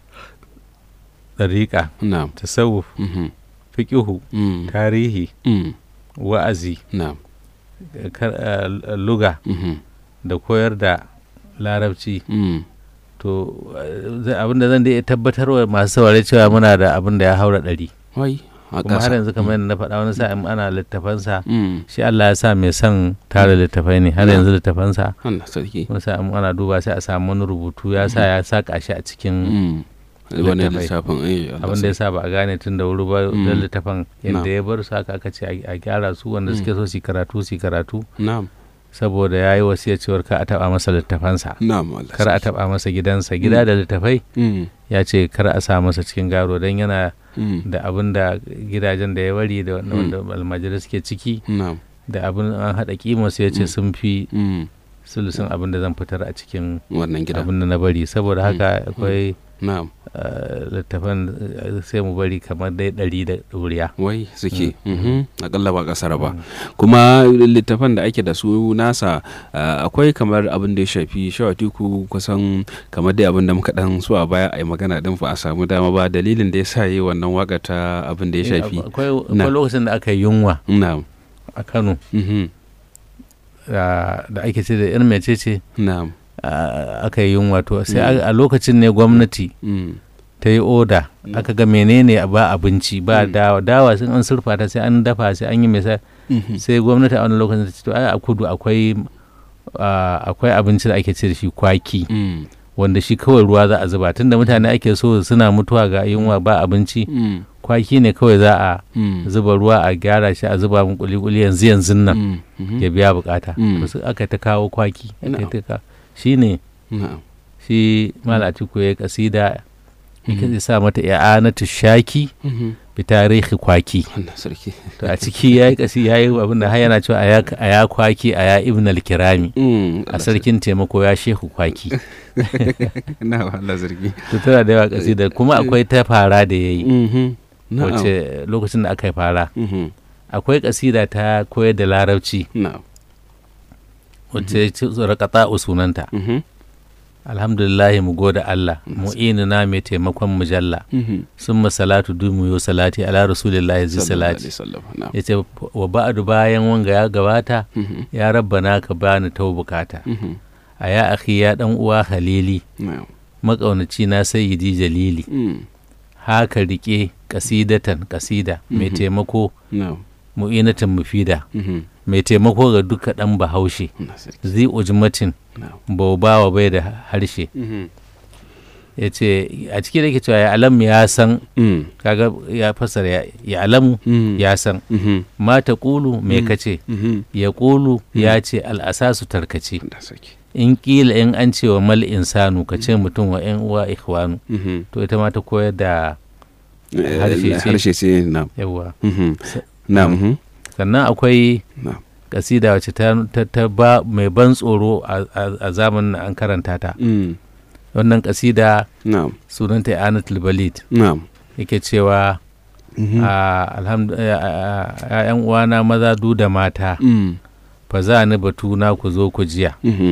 ɗariƙa na'am tasawuf mhm, fiƙihu mm, tarihi mm, wa'azi na'am kar- eh, luga mhm, da koyar da larabci mm, to eh, abin da zan da tabbatar wa masu saurare cewa muna da abin da ya haura ɗari wai a kuma har ƙasa yanzu kamar yadda na faɗa wani sa'in ana littafansa Mm, shi Allah ya sa mai son tara littafai ne har Na. yanzu littafansa Allah sarki wani sa'in ana duba sai a samu wani rubutu ya sa ya saka shi a cikin Mm, wani Littafai. littafin eh, Allah abin da ya sarki. sa ba a gane tun da wuri ba Mm. da littafin yadda Na. ya bar su haka aka ce a a gyara su wanda suke so su yi karatu su yi karatu na'am saboda ya yi wasiya cewar ka a taɓa masa littafansa na'am Allah kar a sarki. taɓa masa gidansa gida da littafai Mm, ya ce kar a sa masa cikin garo don yana mm, da abin da gidajen da ya bari da wanda Mm. wanda almajirai suke ciki na'am da abin an haɗa kimarsu ya ce Mm. sun fi mm, sulusun abin da zan fitar a cikin wannan gida abin da na bari saboda haka akwai na'am eh, littafan eh, sai mu bari kamar dai ɗari da ɗoriya wai suke mhm, akalla ba kasar ba kuma littafan da ake da su nasa ah, akwai kamar abin da ya shafi shawatiku kusan kamar dai abin da muka dan so a baya a yi magana din fa a samu dama ba dalilin da ya sa yi wannan waka ta abin da ya shafi akwai Na. akwai lokacin da aka yi yunwa na'am a kano mhm, ah, da ake ce da irin mece ce na'am ah, aka yi yunwa to sai Mm. a- a lokacin ne gwamnati mm, ta yi oda Mm. aka ga menene ba abinci ba Mm. dawa dawa sun an surfa ta sai an dafa sai an yi mai sa mhm, sai gwamnati a wani lokacin ta ce to ai a kudu akwai ah, akwai abinci da ake ce da shi kwaki mm, wanda shi kawai ruwa za a zuba tunda mutane ake so suna mutuwa ga yunwa ba abinci mm, kwaki ne kawai za a mm, zuba ruwa a gyara shi a zuba mun kuli-kuli yanzu yanzu nan mm, mhm, ya biya bukata Mm. to su aka ta kawo kwaki aka Na'am. ta ka shi ne na'am shi malatiku ya kasida ya sa mata i'anatu shaki mhm, bi tarihi kwaki Allah sarki to a ciki ya yi kasi ya yi abin da har yana cewa a ya- a ya kwaki a ya ibn al-kirami Mm, a Allah sarkin taimako ya shehu kwaki sarki. na'am Allah sarki to tana da yawa kasida kuma akwai ta fara da ya yi mhm, na'am wacce lokacin da aka yi fara mhm, akwai kasida ta koyar da larabci na'am wacce ce rakata sunanta mhm, alhamdulillahi mu gode Allah mu'inina mai taimakon mujalla mhm. sun salatu dumu yo salati ala rasulillahi zai Sallallahu alaihi salati wasallam, na'am. ya ce wa ba'adu bayan wanga ya gabata Mhm, ya rabbana ka bani tau bukata mhm, a ya akhi ya dan uwa halili na'am. makaunaci na sayyidi jalili Mm, haka rike kasidatan kasida mai Mhm. taimako na'am. mu'inatan mufida Mhm, mai taimako ga duka dan bahaushe Allah sarki, zi ujmatin na'am. baubawa bai da harshe Mhm, ya ce a cikin da ke cewa ya alam ya san mm, kaga ya fasara ya, ya alamu mhm, ya san mhm, mata kulu me Mm. kace mhm. ya kulu ya ce al'asasu tarkace Allah sarki. in kila in an ce wa mal insanu ka ce mutum wa yan uwa ikhwanu Mhm. to ita ma ta koyar da Eh, Harshe ce. harshe ce na'am. yawa Mhm, Sa- na'am. mhm, sannan akwai na'am. kasida wacce ta, ta, ta ba mai ban tsoro a, a, a zamanin an karanta ta Mm, wannan kasida na'am. sunanta anatul balid na'am. yake cewa Mhm, a alhamdu a- a- a- yan uwana maza du da mata mm, fa za ni batuna ku zo ku jiya mhm.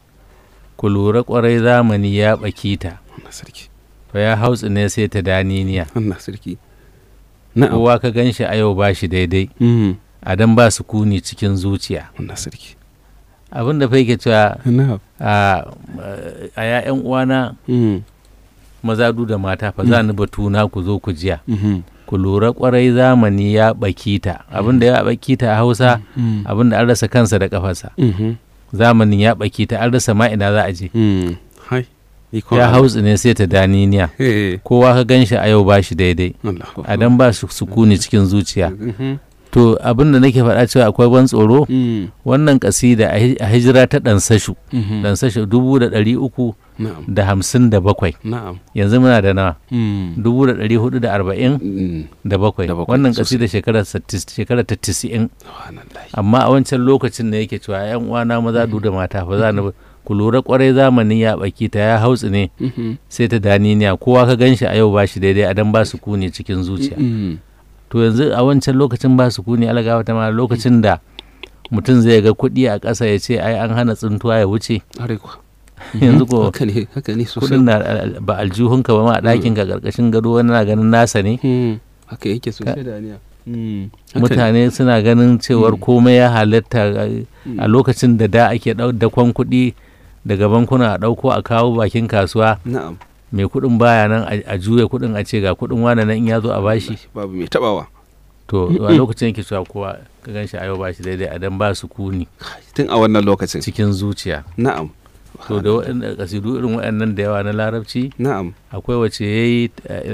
ku lura kwarai zamani ya ɓaki ta Allah sarki. fa ya hautsi ne sai ta daniniya Allah sarki. Na'am. kowa ka gan shi a yau ba shi daidai Mhm, a dan ba su kuni cikin zuciya Allah sarki. abin da fa yake cewa Na'am. a a ya'yan uwana Mm, maza du da mata fa za ni batuna ku zo ku jiya mhm, ku lura kwarai zamani ya ɓaki ta abin da ya ɓaki ta a hausa mm, abin da an rasa kansa da kafarsa mhm, zamanin ya ɓaki ta an rasa ma ina za a je mm. Hai. Ikon ya Allah. hautsi ne sai ta daniniya Eh, kowa ka gan shi a yau ba shi daidai Allahu a dan ba su sukuni cikin zuciya Mhm, to abin da nake faɗa cewa akwai ban tsoro mm, wannan kasida a hij- a hijira ta ɗansashu mhm. ɗansashu dubu da ɗari uku Na'am. da hamsin da bakwai Na'am. yanzu muna da nawa Mm, dubu da ɗari hudu da arba'in mm. da bakwai Da bakwai, wannan sosai. kasida shekara sattis- shekara ta tisi'in Subhanallah. amma a wancan lokacin ne yake cewa yan uwana maza du da mata fa za ni ku lura kwarai zamani ya baki ta ya hautsi ne Mhm. sai ta daniniya kowa ka gan shi a yau ba shi daidai a dan ba su kuni cikin zuciya Mm. to yanzu a wancan lokacin ba su kuni alagawa ta ma lokacin da mutum zai ga kuɗi a ƙasa ya ce ai an hana tsintuwa ya wuce Are kuwa. yanzu ko haka ne haka ne sosai kuɗin na al- ba aljihunka ba ma a ɗakin ka ƙarƙashin gado wani na ganin nasa ne Mm. haka yake sosai da aniya Mm. Haka ne. mutane suna ganin cewar Mm. komai ya halatta a- Mm. a lokacin da da ake ɗau- dakon kuɗi daga bankuna a ɗauko a kawo bakin kasuwa na'am mai kuɗin baya nan a a juya kuɗin a ce ga kuɗin wane nan in ya zo a bashi babu mai tabawa to a lokacin yake cewa kowa ka gan shi a yau bashi daidai a dan ba su kuni tun a wannan lokacin cikin zuciya na'am to da waɗanda kasidu irin waɗannan da yawa na larabci na'am akwai wace ya yi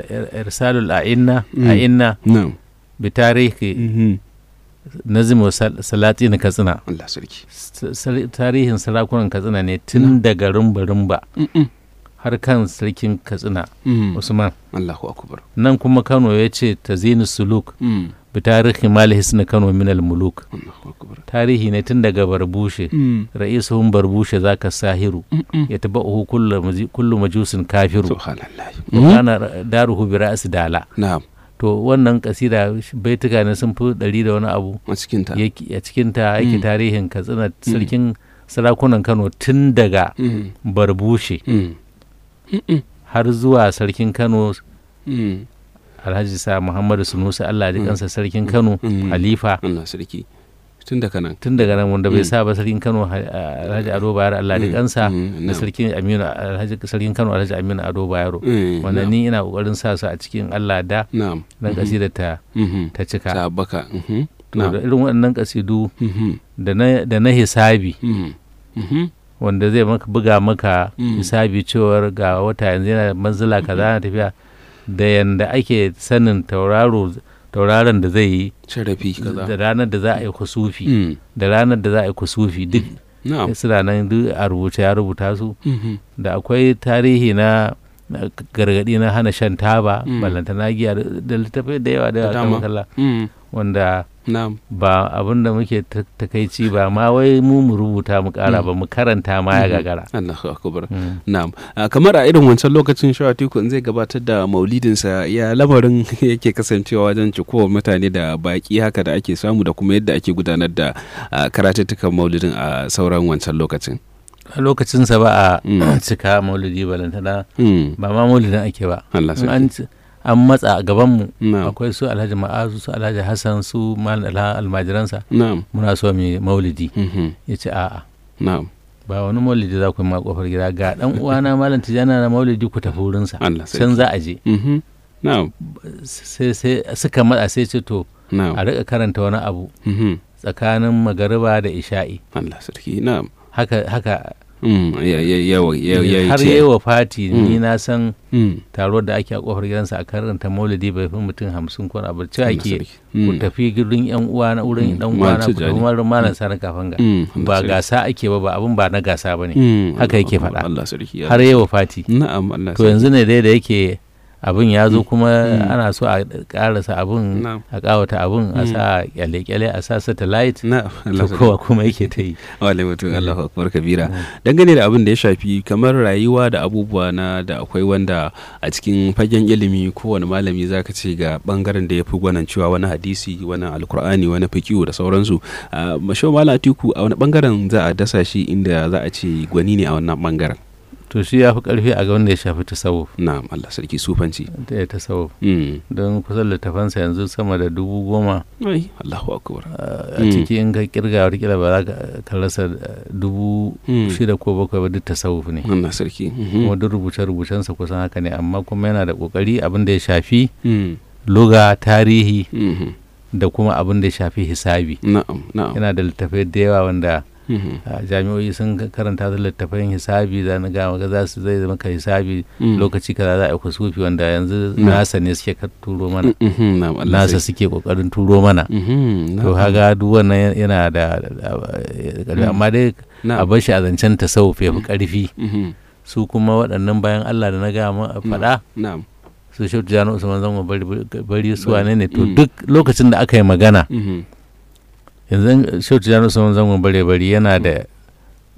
irsalul a'inna Mm. a'inna na'am bi tarihi Mhm. nazim salati na katsina Allah sarki S- sar- tarihin sarakunan katsina ne tun daga rumba-rumba Mm-mm. har kan sarkin katsina Mm. usman Allahu akbar nan kuma kano ya ce ta zini suluk Mm. bi tarihi malihis na kano minal muluk Allahu akbar tarihi ne tun daga barbushe Mm. ra'isuhun barbushe zaka sahiru Mm-mm. ya taba uhu kullu majusin kafiru subhanallah kana daruhu bi ra'si dala na'am to wannan kasida baituka ne sun fi ɗari da wani abu a cikin ta yake a cikin ta yake Mm. tarihin katsina sarkin sarakunan kano tun daga Mm. barbushe Mm. Mm-mm. har zuwa sarkin kano Mm. alhaji sa muhammadu sunusi allah ji kansa sarkin kano Mm. halifa Allah sarki tun daga nan tun daga nan wanda bai Mm. sa ba sarkin kano ha- alhaji ado bayero allah ji Mm. kansa Mm. da na'am. sarkin aminu alhaji sarkin kano alhaji aminu ado bayero Mm. wanda na'am. ni ina kokarin sa su a cikin allah da na'am dan kasida ta Mhm. ta cika ta baka Mhm. to da na'am irin waɗannan kasidu Mhm. da na da na hisabi Mhm. Mhm. wanda zai maka buga maka Mm. hisabi cewar ga wata yanzu yana da manzila kaza na tafiya da yanda ake sanin tauraro tauraron da zai yi sharafi kaza da ranar da za a yi kusufi Mm. da ranar da za a yi kusufi duk na'am suna nan duk a rubuce ya rubuta su Mhm. da akwai tarihi na na gargadi na hana shan taba Mm. ballantana giya da da littafai da yawa da Da yawa dama. kan kalla Mm. wanda na'am ba abin da muke ta- takaici ba ma wai mu mu rubuta mu kara Mm. ba mu karanta ma ya Mhm. gagara Allahu akbar Mm. Na'am, Ah, kamar a irin wancan lokacin Shawatiku in zai gabatar da maulidinsa ya lamarin yake kasancewa wajen cikowar mutane da baki haka da ake samu da kuma yadda ake gudanar da ah, karatuttukan maulidin a sauran wancan lokacin. a lokacinsa ba a Mm. cika maulidi balantana Mm. ba ma maulidin ake ba Allah In an sarki. ci- an matsa a gabanmu Na'am. akwai su alhaji ma'azu su alhaji hassan su malam alha almajiransa Na'am. muna so mu yi maulidi Mhm. ya ce a'a Na'am. ba wani maulidi za ku yi ma kofar gida ga dan uwana malam tijana na maulidi ku tafi wurinsa Allah can sarki. za a je Mhm. Na'am. sai sai suka matsa sai ce to a Na'am. rika karanta wani abu Mhm. tsakanin magariba da isha'i Allah sarki. Na'am. haka haka Mm. Ya ya ya ya ya har ce. yi wa fati ni Mm. na san Mm. taro da ake a kofar gidansa a karanta maulidi bai fi mutum hamsin ko abu ce Allah ake sarki. ku Mm. tafi gidan yan uwa na wurin Mm. dan Malam uwa na ku Tijjani. tafi wurin malam sani kafin ga Mm. Allah ba sarki. gasa ake ba ba abun ba na gasa bane Mm. haka Allah yake akbar. faɗa. Allah sarki. har yi wa fati Na'am. Allah to yanzu ne dai da yake abin ya zo kuma Mm. ana so a karasa abin Na'am. a kawata abin a Mm. sa kyale-kyale a sa satellite Na'am. to Allah sarki. kowa kuma yake ta yi Wale mutum Allahu akbar kabira. Mm. Dangane da abin da ya shafi kamar rayuwa da abubuwa na da akwai wanda a cikin fagen ilimi kowane malami zaka ce ga bangaren da ya fi gwanan cewa wani hadisi wani alkur'ani wani fiqihu da sauransu. Uh, Masho Malam Atiku a wani bangaren za a dasa shi inda za a ce gwani ne a wannan bangaren. to shi ya fi karfi a ga wanda ya shafi tasawuf Na'am Allah sarki sufanci. da ya tasawuf Mm. don kusan littafansa yanzu sama da dubu goma Ai Allahu akbar. a Mm. ciki in ka kirga wata ba za ka ka rasa eh, dubu Mm. shida ko bakwai ba duk tasawuf ne Allah sarki. Mhm. kuma duk rubuce-rubucensa kusan haka ne amma kuma yana da kokari abin da ya shafi Mm. luga tarihi Mhm. da kuma abin da ya shafi hisabi Na'am na'am. yana da littafai da yawa wanda Mhm. a jami'o'i sun karanta da littafin hisabi da na gama ga za su zai maka hisabi Mm. lokaci kaza za a yi kusufi wanda yanzu Mm. nasa ne suke ka turo mana Mhm. Na'am Allah nasa sarki. suke kokarin turo mana Mhm. to Na'am. haga duk wannan yana da da- ƙarfi Mm. amma dai a Na'am. bar shi a zancen tasawuf ya fi ƙarfi Mhm. su kuma waɗannan bayan Allah da na gama a faɗa Na'am. su shi jano usman zango bari bari su wane ne to Mm. duk lokacin da aka yi magana Mhm. yanzu shi jano usman zango bare bari yana da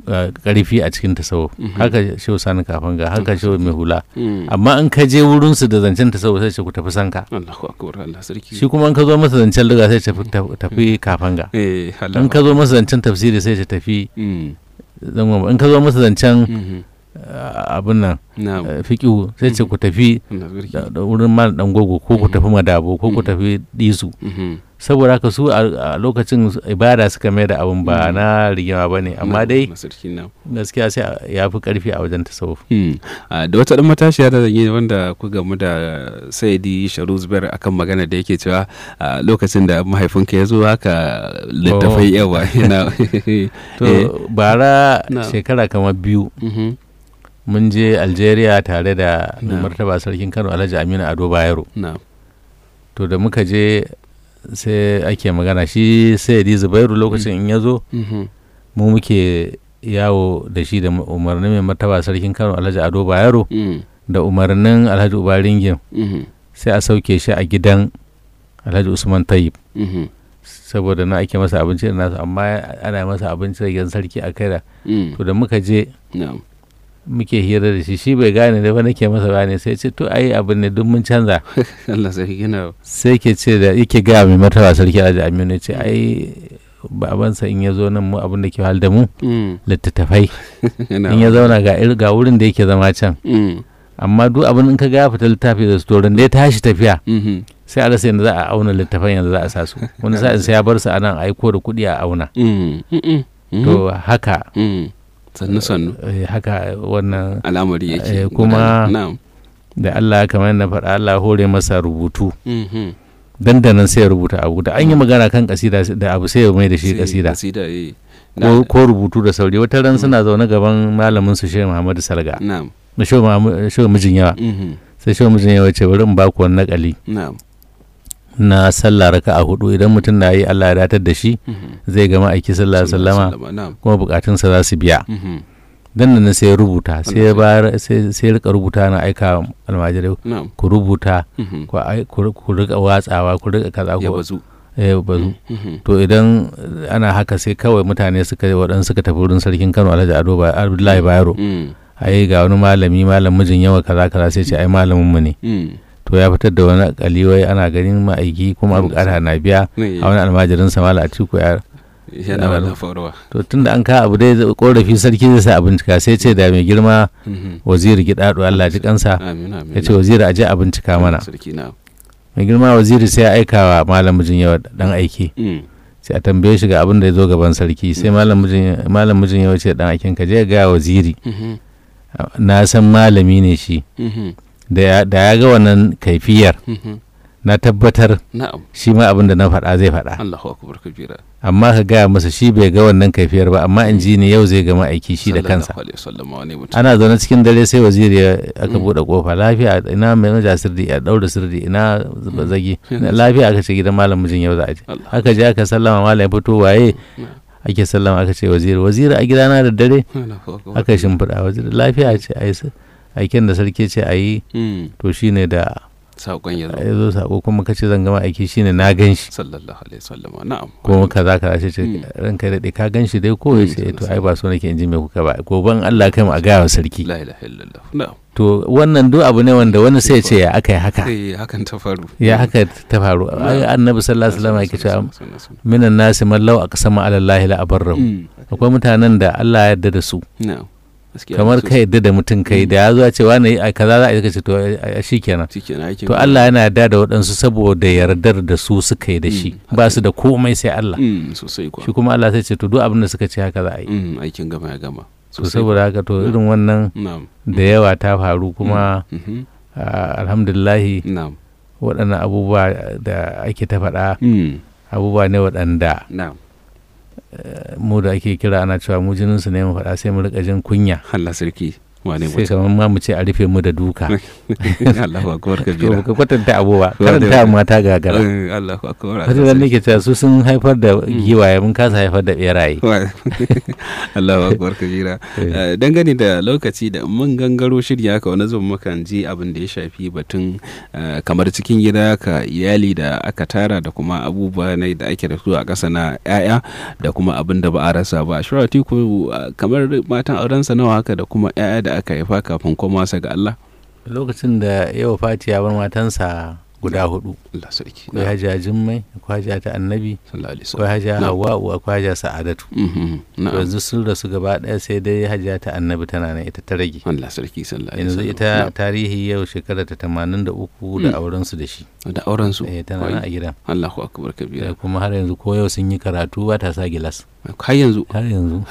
karfi a cikin tasawuf Mhm. haka shehu sani kafin ga haka shehu mai hula Mm. amma in ka je wurin su da zancen tasawuf sai ce ku tafi sanka Allahu akbar Allah sarki shi kuma in ka zo masa zancen liga sai ce tafi tafi kafin ga eh Allah in ka zo masa zancen tafsiri sai ce tafi Mm. zangon in ka zo masa zancen Mhm. uh, abin nan na'am uh, fiqihu sai ce ku tafi Allah sarki da da wurin mal dan gogo ko ku Mhm. tafi madabo ko ku Mhm. tafi disu Mhm. saboda haka su a a lokacin ibada suka mai da abin ba Mhm. na rigima ba ne amma Na'am, dai Allah sarki na'am gaskiya sai a- ya fi karfi a wajen tasawuf Hmm. Ah, da wata ɗan matashiya da zan yi wanda ku gamu da saidi sharu zubair akan magana da yake cewa a lokacin da mahaifinka ya zo haka littafai yawa yana to Eh. bara Na. shekara kamar biyu Mhm. mun je algeria tare da Na. martaba sarkin kano alhaji aminu ado bayero na'am to da muka je sai ake magana shi sayyidi zubairu lokacin in ya zo Mhm. mu muke yawo da shi da umarnin mai martaba sarkin kano alhaji ado bayero Mm. da umarnin alhaji ubaringin Mhm. sai a sauke shi a gidan alhaji usman tayyib Mhm. saboda na ake masa abinci da nasu amma ana masa abinci da gidan sarki a kai da Mm. to da muka je na'am muke hira da shi shi bai gane da ba nake masa bayani sai ce to ai abin ne duk mun canza Allah sarki yana sai ke ce da yake ga mai martaba sarki alhaji aminu ya ce ai babansa in ya zo nan mu abin da ke hal da mu Mm. littattafai yana in ya zauna ga ir- ga wurin da yake zama can Mm. amma duk abin in ka ga ya fita littafi da storin da ya tashi tafiya Mhm. sai a rasa yadda za a auna littafan yanzu za a sa su wani sa'in sai ya bar su a nan aiko da kuɗi a auna Mm. Mm-mm. Mhm. to haka Mm. sannu sannu eh, haka wannan al'amari Eh, yake kuma- gudana. na'am da Allah kamar na faɗa Allah hore masa rubutu Mhm. dandanan sai ya rubuta abu da an yi magana kan kasida da abu sai ya mai da shi Sai kasida kasida eh ko, ko rubutu da sauri wata ran suna zaune gaban malamin su Shehu Muhammadu Salga na'am na Shehu Muhammad- Shehu mijin yawa Mhm. sai Shehu mijin yawa ce bari in ba ku wani nakali na'am na sallah raka a hudu idan mutum na yi Allah ya datar da shi Mhm. zai gama aiki sallallahu alaihi wasallama na'am kuma bukatunsa za su biya Mhm. dan nan sai ya rubuta sai ya Allah bayar sai sai ya rika rubuta na aika almajirai na'am ku rubuta Mhm. ku ai- ku ku rika watsawa ku rika kaza ya ku bazu eh bazu Mhm. to idan ana haka sai kawai mutane suka waɗansu suka tafi wurin sarkin Kano Alhaji Ado Ba- Abdullahi Bayero Mm. ai ga wani malami malam mijin yawa kaza kaza sai ce ai malamin mu ne Mm. to ya fitar da wani kaliwai ana ganin ma'aiki kuma Allah bukata na biya Ne, a wani almajirin sa malam Atiku ya yana wannan faruwa to tunda an ka abu dai korafi sarki zai sa a bincika sai ce da mai girma Mhm. waziri gidado Allah ji kansa amin amin ya ce waziri aje a bincika mana sarki na mai girma waziri sai ya aika wa malam mijin yawa dan aiki Mm. sai a tambaye shi ga abin da ya zo gaban sarki sai malam mijin malam mijin yawa ce dan aikin ka je ga waziri Mhm. na san malami ne shi Mhm. da ya- da ya ga wannan kaifiyar Mhm. na tabbatar na'am shi ma abin da na faɗa zai faɗa Allahu akbar kabira amma ka gaya masa shi bai ga wannan kaifiyar ba amma in ji ne yau zai gama aiki shi da kansa sallallahu alaihi wasallam wani mutum ana zaune cikin dare sai waziri ya aka Mm. buɗe kofa lafiya ina mai maja sirdi a ɗaura sirdi ina zuba zagi Mm. lafiya aka ce gidan malam mijin yau za a je Allah aka je aka sallama malam ya fito waye Na'am. ake sallama aka ce waziri waziri a gidana da dare Allahu akbar aka shimfiɗa waziri lafiya ce a yi s- aiken da sarki ce a yi Mm. to shine da saƙon ya zo ya zo sako kuma kace zan gama aiki shine na gan shi sallallahu alaihi wasallam na'am kuma kaza kaza sai ce Mm. ranka daɗe ka gan shi dai ko ya Mm, ce to sallallahu ai ba so nake in ji me kuka ba goban Allah kai mu a gaya wa sarki la ilaha illallah na'am to wannan duk abu ne wanda wani sai ce ya aka yi haka eh hakan ta faru ya haka ta faru ai annabi sallallahu alaihi wasallam yake cewa cewa minan nasi man law aqsama ala allahi la abarrahu akwai mutanen da Allah ya yarda da su na'am gaskiya kamar sosai. ka yarda da mutum kai da ya zo ya ce wani ai kaza za a yi kace to ai shikenan shikenan aikin to Allah yana yarda da waɗansu saboda yardar da su suka yi da shi Mm, ba su da komai sai Allah Mm, sosai kuwa shi kuma Allah sai ce to duk abin da suka ce haka za a yi Mm, aikin gama ya gama to saboda haka to irin wannan na'am da yawa ta faru kuma Mhm. ah, alhamdulillahi na'am waɗannan abubuwa da ake ta faɗa Mm, abubuwa ne waɗanda na'am mu da ake kira ana cewa mu jininsu ne mu faɗa sai mu rika jin kunya Allah sarki wane sai kamar ma mu ce a rufe mu da duka Allahu akbar to kabira ka kwatanta abu ba Wane- karanta mata gagara Eh, Allahu akbar wata zan nake cewa su sun haifar da giwaye mun kasa haifar da beraye Allahu akbar kabira Eh, dangane da lokaci da mun gangaro shirya haka wani zuwa mukan ji abin da ya shafi batun eh, kamar cikin gida ka iyali da aka tara da kuma abubuwa ne da ake da su a ƙasa na 'ya'ya da kuma abin da ba a rasa ba shura tiku eh, kamar matan aurensa nawa haka da kuma 'ya'ya da aka haifa kafin koma sa ga Allah lokacin da yawa fati ya bar matansa guda hudu Allah sarki akwai hajiya jimmai akwai hajiya ta annabi sallallahu alaihi akwai hajiya Na'am. hawa'u akwai hajiya sa'adatu Mhm, na'am yanzu sun rasu gaba ɗaya sai dai hajiya ta annabi tana nan ita ta rage Allah sarki sallallahu alaihi yanzu wasallam. ita Na'am. tarihi yau shekara ta tamanin da uku da auren su da shi da auren su eh tana nan a gidan Allahu akbar kabira Eh, kuma har yanzu ko yau sun yi karatu ba ta sa gilas har yanzu har yanzu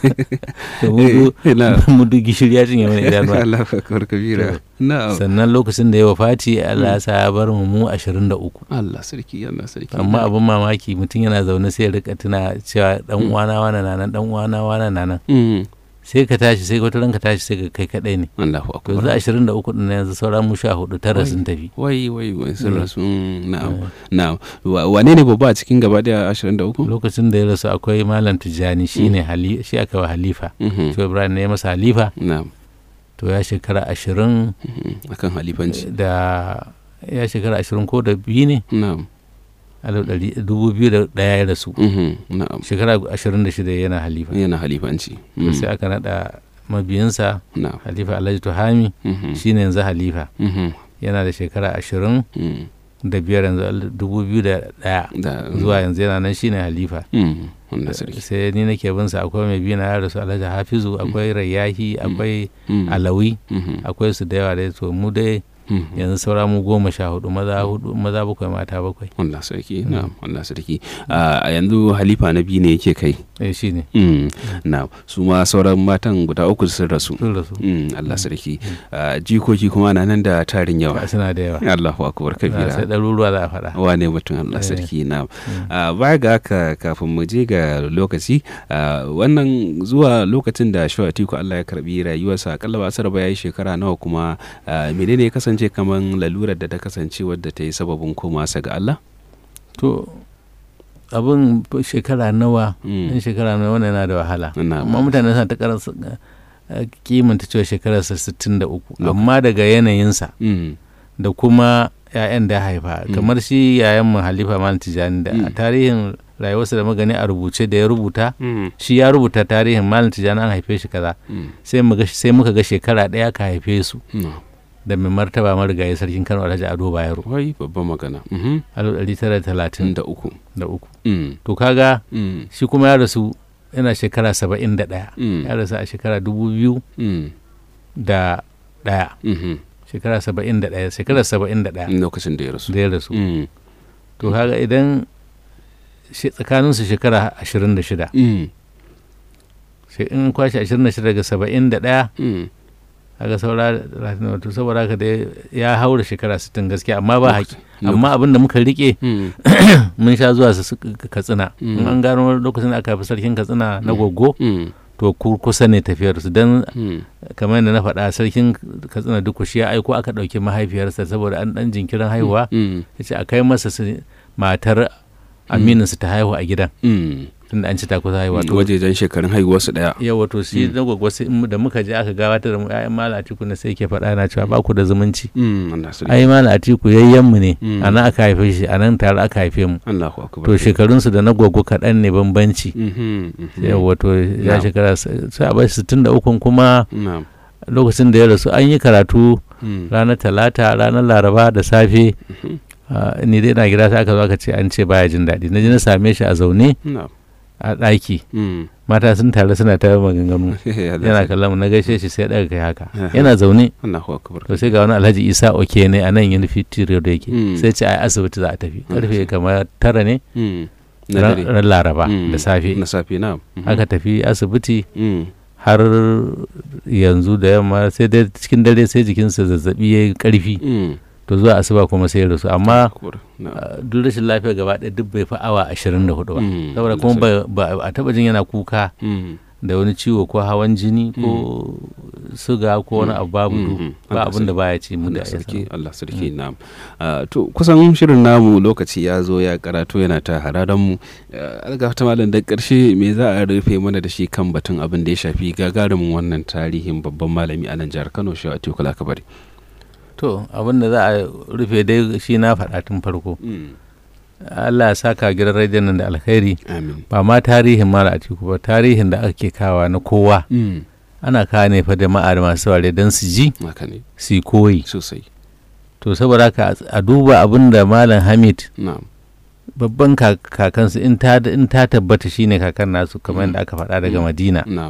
to mudu Eh, na'am. mudu gishiri ya cinye mana idanuwa Allahu akbar kabira na'am sannan lokacin da ya wafati Allah ya sa ya bar mu mu 23 Allah sarki Allah sarki amma abin mamaki mutum yana zaune sai ya rika tuna cewa dan uwana wana na nan dan uwana wana na nan Mm, sai ka tashi sai wata ranka tashi sai ka kai kadai ne Allahu to akbar yanzu 23 din nan yanzu sauran mu 14 tara Wai. sun tafi wai wai wai sun Mm. rasu mm, na'am na'am Wa- wane ne babba a cikin gaba daya 23 lokacin da ya rasu akwai malam tijjani shine hali shi aka wa halifa Mhm, shi ibrahim ne ya masa halifa na'am to ya shekara ashirin mhm, akan halifanci da ya shekara ashirin ko da biyu ne na'am alif ɗari- dubu biyu da ɗaya ya rasu mhm, na'am shekara ashirin da shida yana halifa yana halifanci to Mm, sai aka naɗa mabiyinsa na'am halifa alhaji tuhami mhm, shine yanzu halifa mhm, yana da shekara ashirin mm, da biyar yanzu al- dubu biyu da ɗaya da zuwa yanzu yana nan shine halifa mm, wannan sarki sai ni nake bin sa akwai mai biyu na ya rasu alhaji hafizu akwai rayyahi akwai Mm, alawi mhm, akwai su da yawa dai to mu dai mhm. yanzu saura mu goma sha hudu maza hudu maza bakwai mata bakwai Allah sarki na'am Allah sarki a yanzu halifa na biyu ne yake kai eh shine Mm, na'am su ma sauran matan guda uku sun rasu sun rasu Mm, Allah sarki Ah, jikoki kuma na nan da tarin yawa suna da yawa Allahu akbar Na sai kabira ɗaruruwa za a faɗa wane mutum Allah Eh. sarki na baya ga haka kafin mu je ga lokaci ah, wannan zuwa lokacin da Shaw Atiku Allah ya karbi rayuwarsa akalla ba sarba ya yi shekara nawa kuma ah, menene ya kasance kaman lalurar da ta kasance wadda ta yi sababin koma sa ga Allah to abin shekara nawa Mm, in shekara nawa wannan yana da wahala na- amma mutane suna ta karansa kimanta cewa shekararsa 63 amma daga yanayinsa Mm, da kuma 'ya'yan da ya haifa Mm. kamar shi yayan mu halifa malam tijani da a Mm. tarihin rayuwarsa da magani a rubuce da ya rubuta mm, shi ya rubuta tarihin malam tijani an haife shi kaza mm, sai mu ga- sai muka ga shekara ɗaya ka haife su no. da mai martaba marigayi sarkin kano alhaji ado bayero wai babban magana Mhm, alif ɗari tara talatin da uku da uku Mm, to kaga mm, shi kuma ya rasu yana shekara saba'in da ɗaya mm, ya rasu a shekara dubu biyu mm, da ɗaya mhm. shekara saba'in da ɗaya shekara saba'in da ɗaya lokacin da ya rasu da ya rasu Mm, to kaga idan shi- tsakaninsu shekara ashirin da shida mm, sai in kwashe ashirin da shida daga saba'in da ɗaya mm. kaga saura talatin wato saboda haka dai ya haura shekara sittin gaskiya amma ba haƙi Lokacin- amma abin da muka rike Mm, mun sha zuwa su su- katsina Mm. in an gano lokacin da aka haifi sarkin katsina na Mm. goggo mm, to ku- kusa ne tafiyar su don mm. kamar yadda na faɗa sarkin katsina duk shi ya aiko aka ɗauki mahaifiyarsa saboda an ɗan jinkirin haihuwa Mm, ya ce a kai masa su- matar aminin su ta haihu a gidan mm. tunda an ci ta kusa haihuwa to wajejen shekarun haihuwarsu daya yawa to shi na gwagwa sai in da muka je aka gabatar da mu ƴaƴan mala atiku na sai ke faɗa na cewa ba ku da zumunci Mm, Allah sarki ai mala atiku yayyen mu ne Mm. a nan aka haife shi a nan tare aka haife mu Allahu akbar to shekarunsu da na gwaggo kaɗan ne bambanci Mhm, mhm. yawa to ya Na'am. shekara s- sai a bai sittin da ukun kuma Na'am. lokacin da ya rasu an yi karatu Mm, ranar talata ranar laraba da safe mhm. ah, ni dai na gida sai aka zo aka ce an ce baya jin daɗi na je na same shi a zaune Na'am. a ɗaki Mm. mata sun tare suna ta maganganu Allah yana sarki. kallon mu na gaishe shi sai daga kai haka Aha. yana zaune Allahu akbar to sai ga wani alhaji isa oke ne a nan unifity road yake Mm. sai ce ai asibiti za a tafi Ah, karfe sai. kamar tara ne Mm. na ran dare ran laraba Mm. da safe na safe na aka tafi asibiti Mm. har yanzu da yamma sai dai cikin dare sai jikinsa zazzabi ya yi karfi Mm. to zuwa asuba kuma sai ya rasu amma Akbar. Na'am. ah, duk rashin lafiya gaba ɗaya duk bai fi awa ashirin da hudu ba Mm. saboda kuma ba- ba a taɓa jin yana kuka Mm. da wani ciwo ko hawan jini ko suga ko wani abu babu Mhm. ba Allah abin da baya ci mu da Allah ya sarki samu. Allah sarki na'am Ah, to kusan shirin namu lokaci ya zo ya karatu yana ta hararan mu alga ta malam da karshe me za a rufe mana da shi kan batun abin da ya shafi gagarumin wannan tarihin babban malami a nan jihar Kano shi a Tikula Kabari to abin da za a rufe dai shi na faɗa tun farko Allah ya saka gidan rediyon nan da alkhairi amin ba ma tarihin mara a tiku ba tarihin da ake kawa na kowa ana kawo ne fa jama'a da masu ware don su ji haka ne su yi koyi sosai to saboda haka a duba abin da malam hamid na'am babban ka- kakansu in ta in ta tabbata shine kakan nasu kamar yadda aka faɗa daga madina na'am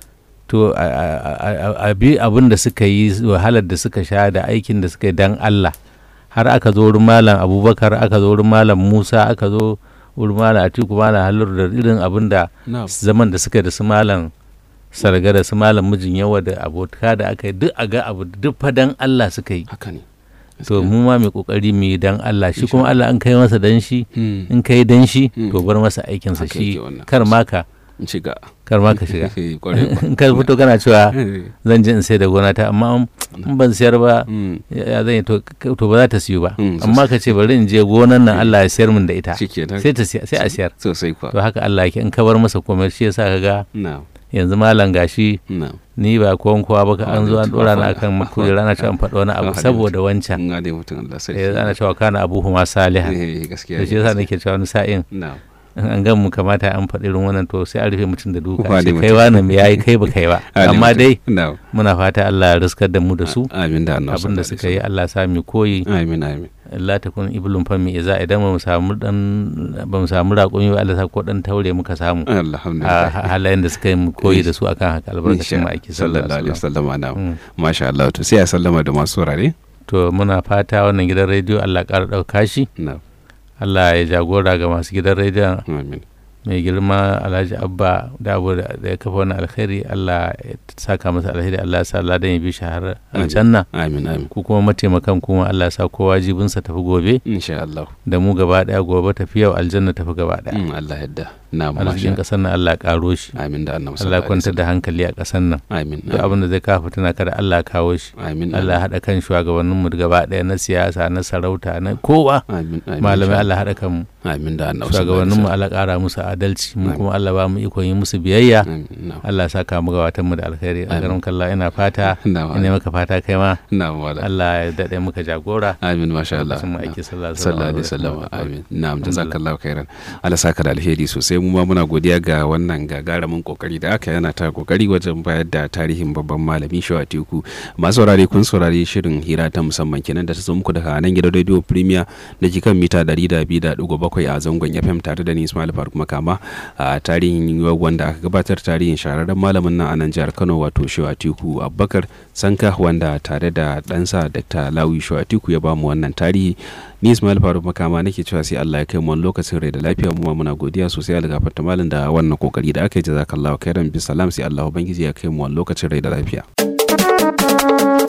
to a- a a- a bi abin da suka yi wahalar da suka sha da aikin da suka yi dan Allah har aka zo wurin malam abubakar aka zo wurin malam musa aka zo wurin malam atiku malam halur da irin abin da na'am zaman da suka yi da su malam sarga da su malam mijin yawa da abota da aka yi duk a ga abu duk fa dan Allah suka yi haka ne to mu ma mai kokari mu yi dan Allah shi kuma Allah an kai masa dan shi Hmm. in kai dan shi Mm. to bar masa aikinsa Haka shi yake wannan. kar ma ka in shiga kar ma ka shiga kwarai kwa. in ka fito kana cewa Eh, zan je in sai da gona ta amma in ban siyar ba hmm. ya ya zan yi to to ba za ta siyu ba Mm, amma ka ce bari in je gonan nan Allah ya siyar min da ita shikenan sai ta siya- sai a siyar sosai kwa to haka Allah yake in ka bar masa komai shi yasa ka ga na'am yanzu malam gashi na'am ni ba kowan kowa ba ka an zo an Wani dora na tufa- akan makujera ana cewa an faɗi wani abu Wani saboda wancan in gane mutum Allah sarki eh, ana cewa kana abu huma salihan eh to gaskiya shi yasa nake cewa wani sa'in na'am in an gan mu kamata an faɗi irin wannan to sai a rufe mutum da duka Wane sai mutum. kai wani me yayi kai ba kai ba Wane amma mutum. dai na'am muna fata Allah ya riskar da mu da su amin da annabi abin da sallallahu suka yi Allah sa mu koyi alaihi wasallam. amin amin Allah ta kun iblun fami iza idan ba mu samu dan ba mu samu raƙumi ba Allah sa ko dan taure muka samu a alhamdulillah ha- halayen da suka yi mu koyi da su akan haka albarkacin Insha- ma'aiki sallallahu alaihi wasallam wasallam na'am Mm. masha Allah to sai ya sallama da masu saurare to muna fata wannan gidan rediyo Allah ƙara ɗauka shi na'am Allah ya jagora ga masu gidan rediyon amin mai girma alhaji abba da abu da da ya kafa wani alkhairi allah ya saka masa alkhairi allah ya sa ladan ya bi shi har Amin. aljanna amin amin ku kuma mataimakan kuma allah ya sa kowa jibinsa tafi gobe insha Allah da mu gaba daya gobe tafi yau aljanna tafi gaba daya Mm, Allah yadda na'am arzikin masha kasar nan allah ya karo shi amin da annabi allah ya sallallahu alaihi kwantar da hankali a kasar nan wasallam. amin duk abin da zai kawo fitina kada allah ya kawo shi amin allah ya haɗa kan shugabanninmu gaba daya na siyasa na sarauta na kowa amin amin malamai insha allah ya haɗa kanmu Allah. amin da annabi shugabanninmu sallallahu allah ƙara musu adalci mu Amin. kuma allah ba mu ikon yi musu biyayya alaihi wasallam. amin na'am Allah ya saka mu gabatan mu da alkhairi a Amin. garin kalla ina fata na'am ina maka fata kai ma na'am wala Allah ya dade muka jagora amin masha Allah lokacin mu aiki sallallahu sallallahu alaihi wasallam amin na'am jazakallahu khairan Allah saka da alheri sosai mu ma muna godiya ga wannan gagarumin kokari da aka yana ta kokari wajen bayar da tarihin babban malami Shawa Teku masu saurare kun saurari shirin hira ta musamman kenan da ta zo muku daga nan gidan Radio Premier da ke kan mita 102.7 a zangon FM tare da ni Ismail Faruk Makama a tarihin wanda aka gabatar tarihin shahararren malamin nan a nan jihar Kano wato Shawa Teku Abubakar Sanka wanda tare da ɗansa Dr. Lawi Shawa Teku ya bamu wannan tarihi ni Ismail Faruk Makama nake cewa sai Allah ya kai mu wani lokacin rai da lafiya mu ma muna godiya sosai ga gafarta malam da wannan kokari da aka yi jazakallahu khairan bisalam sai Allah ubangiji ya kai mu wani lokacin rai da lafiya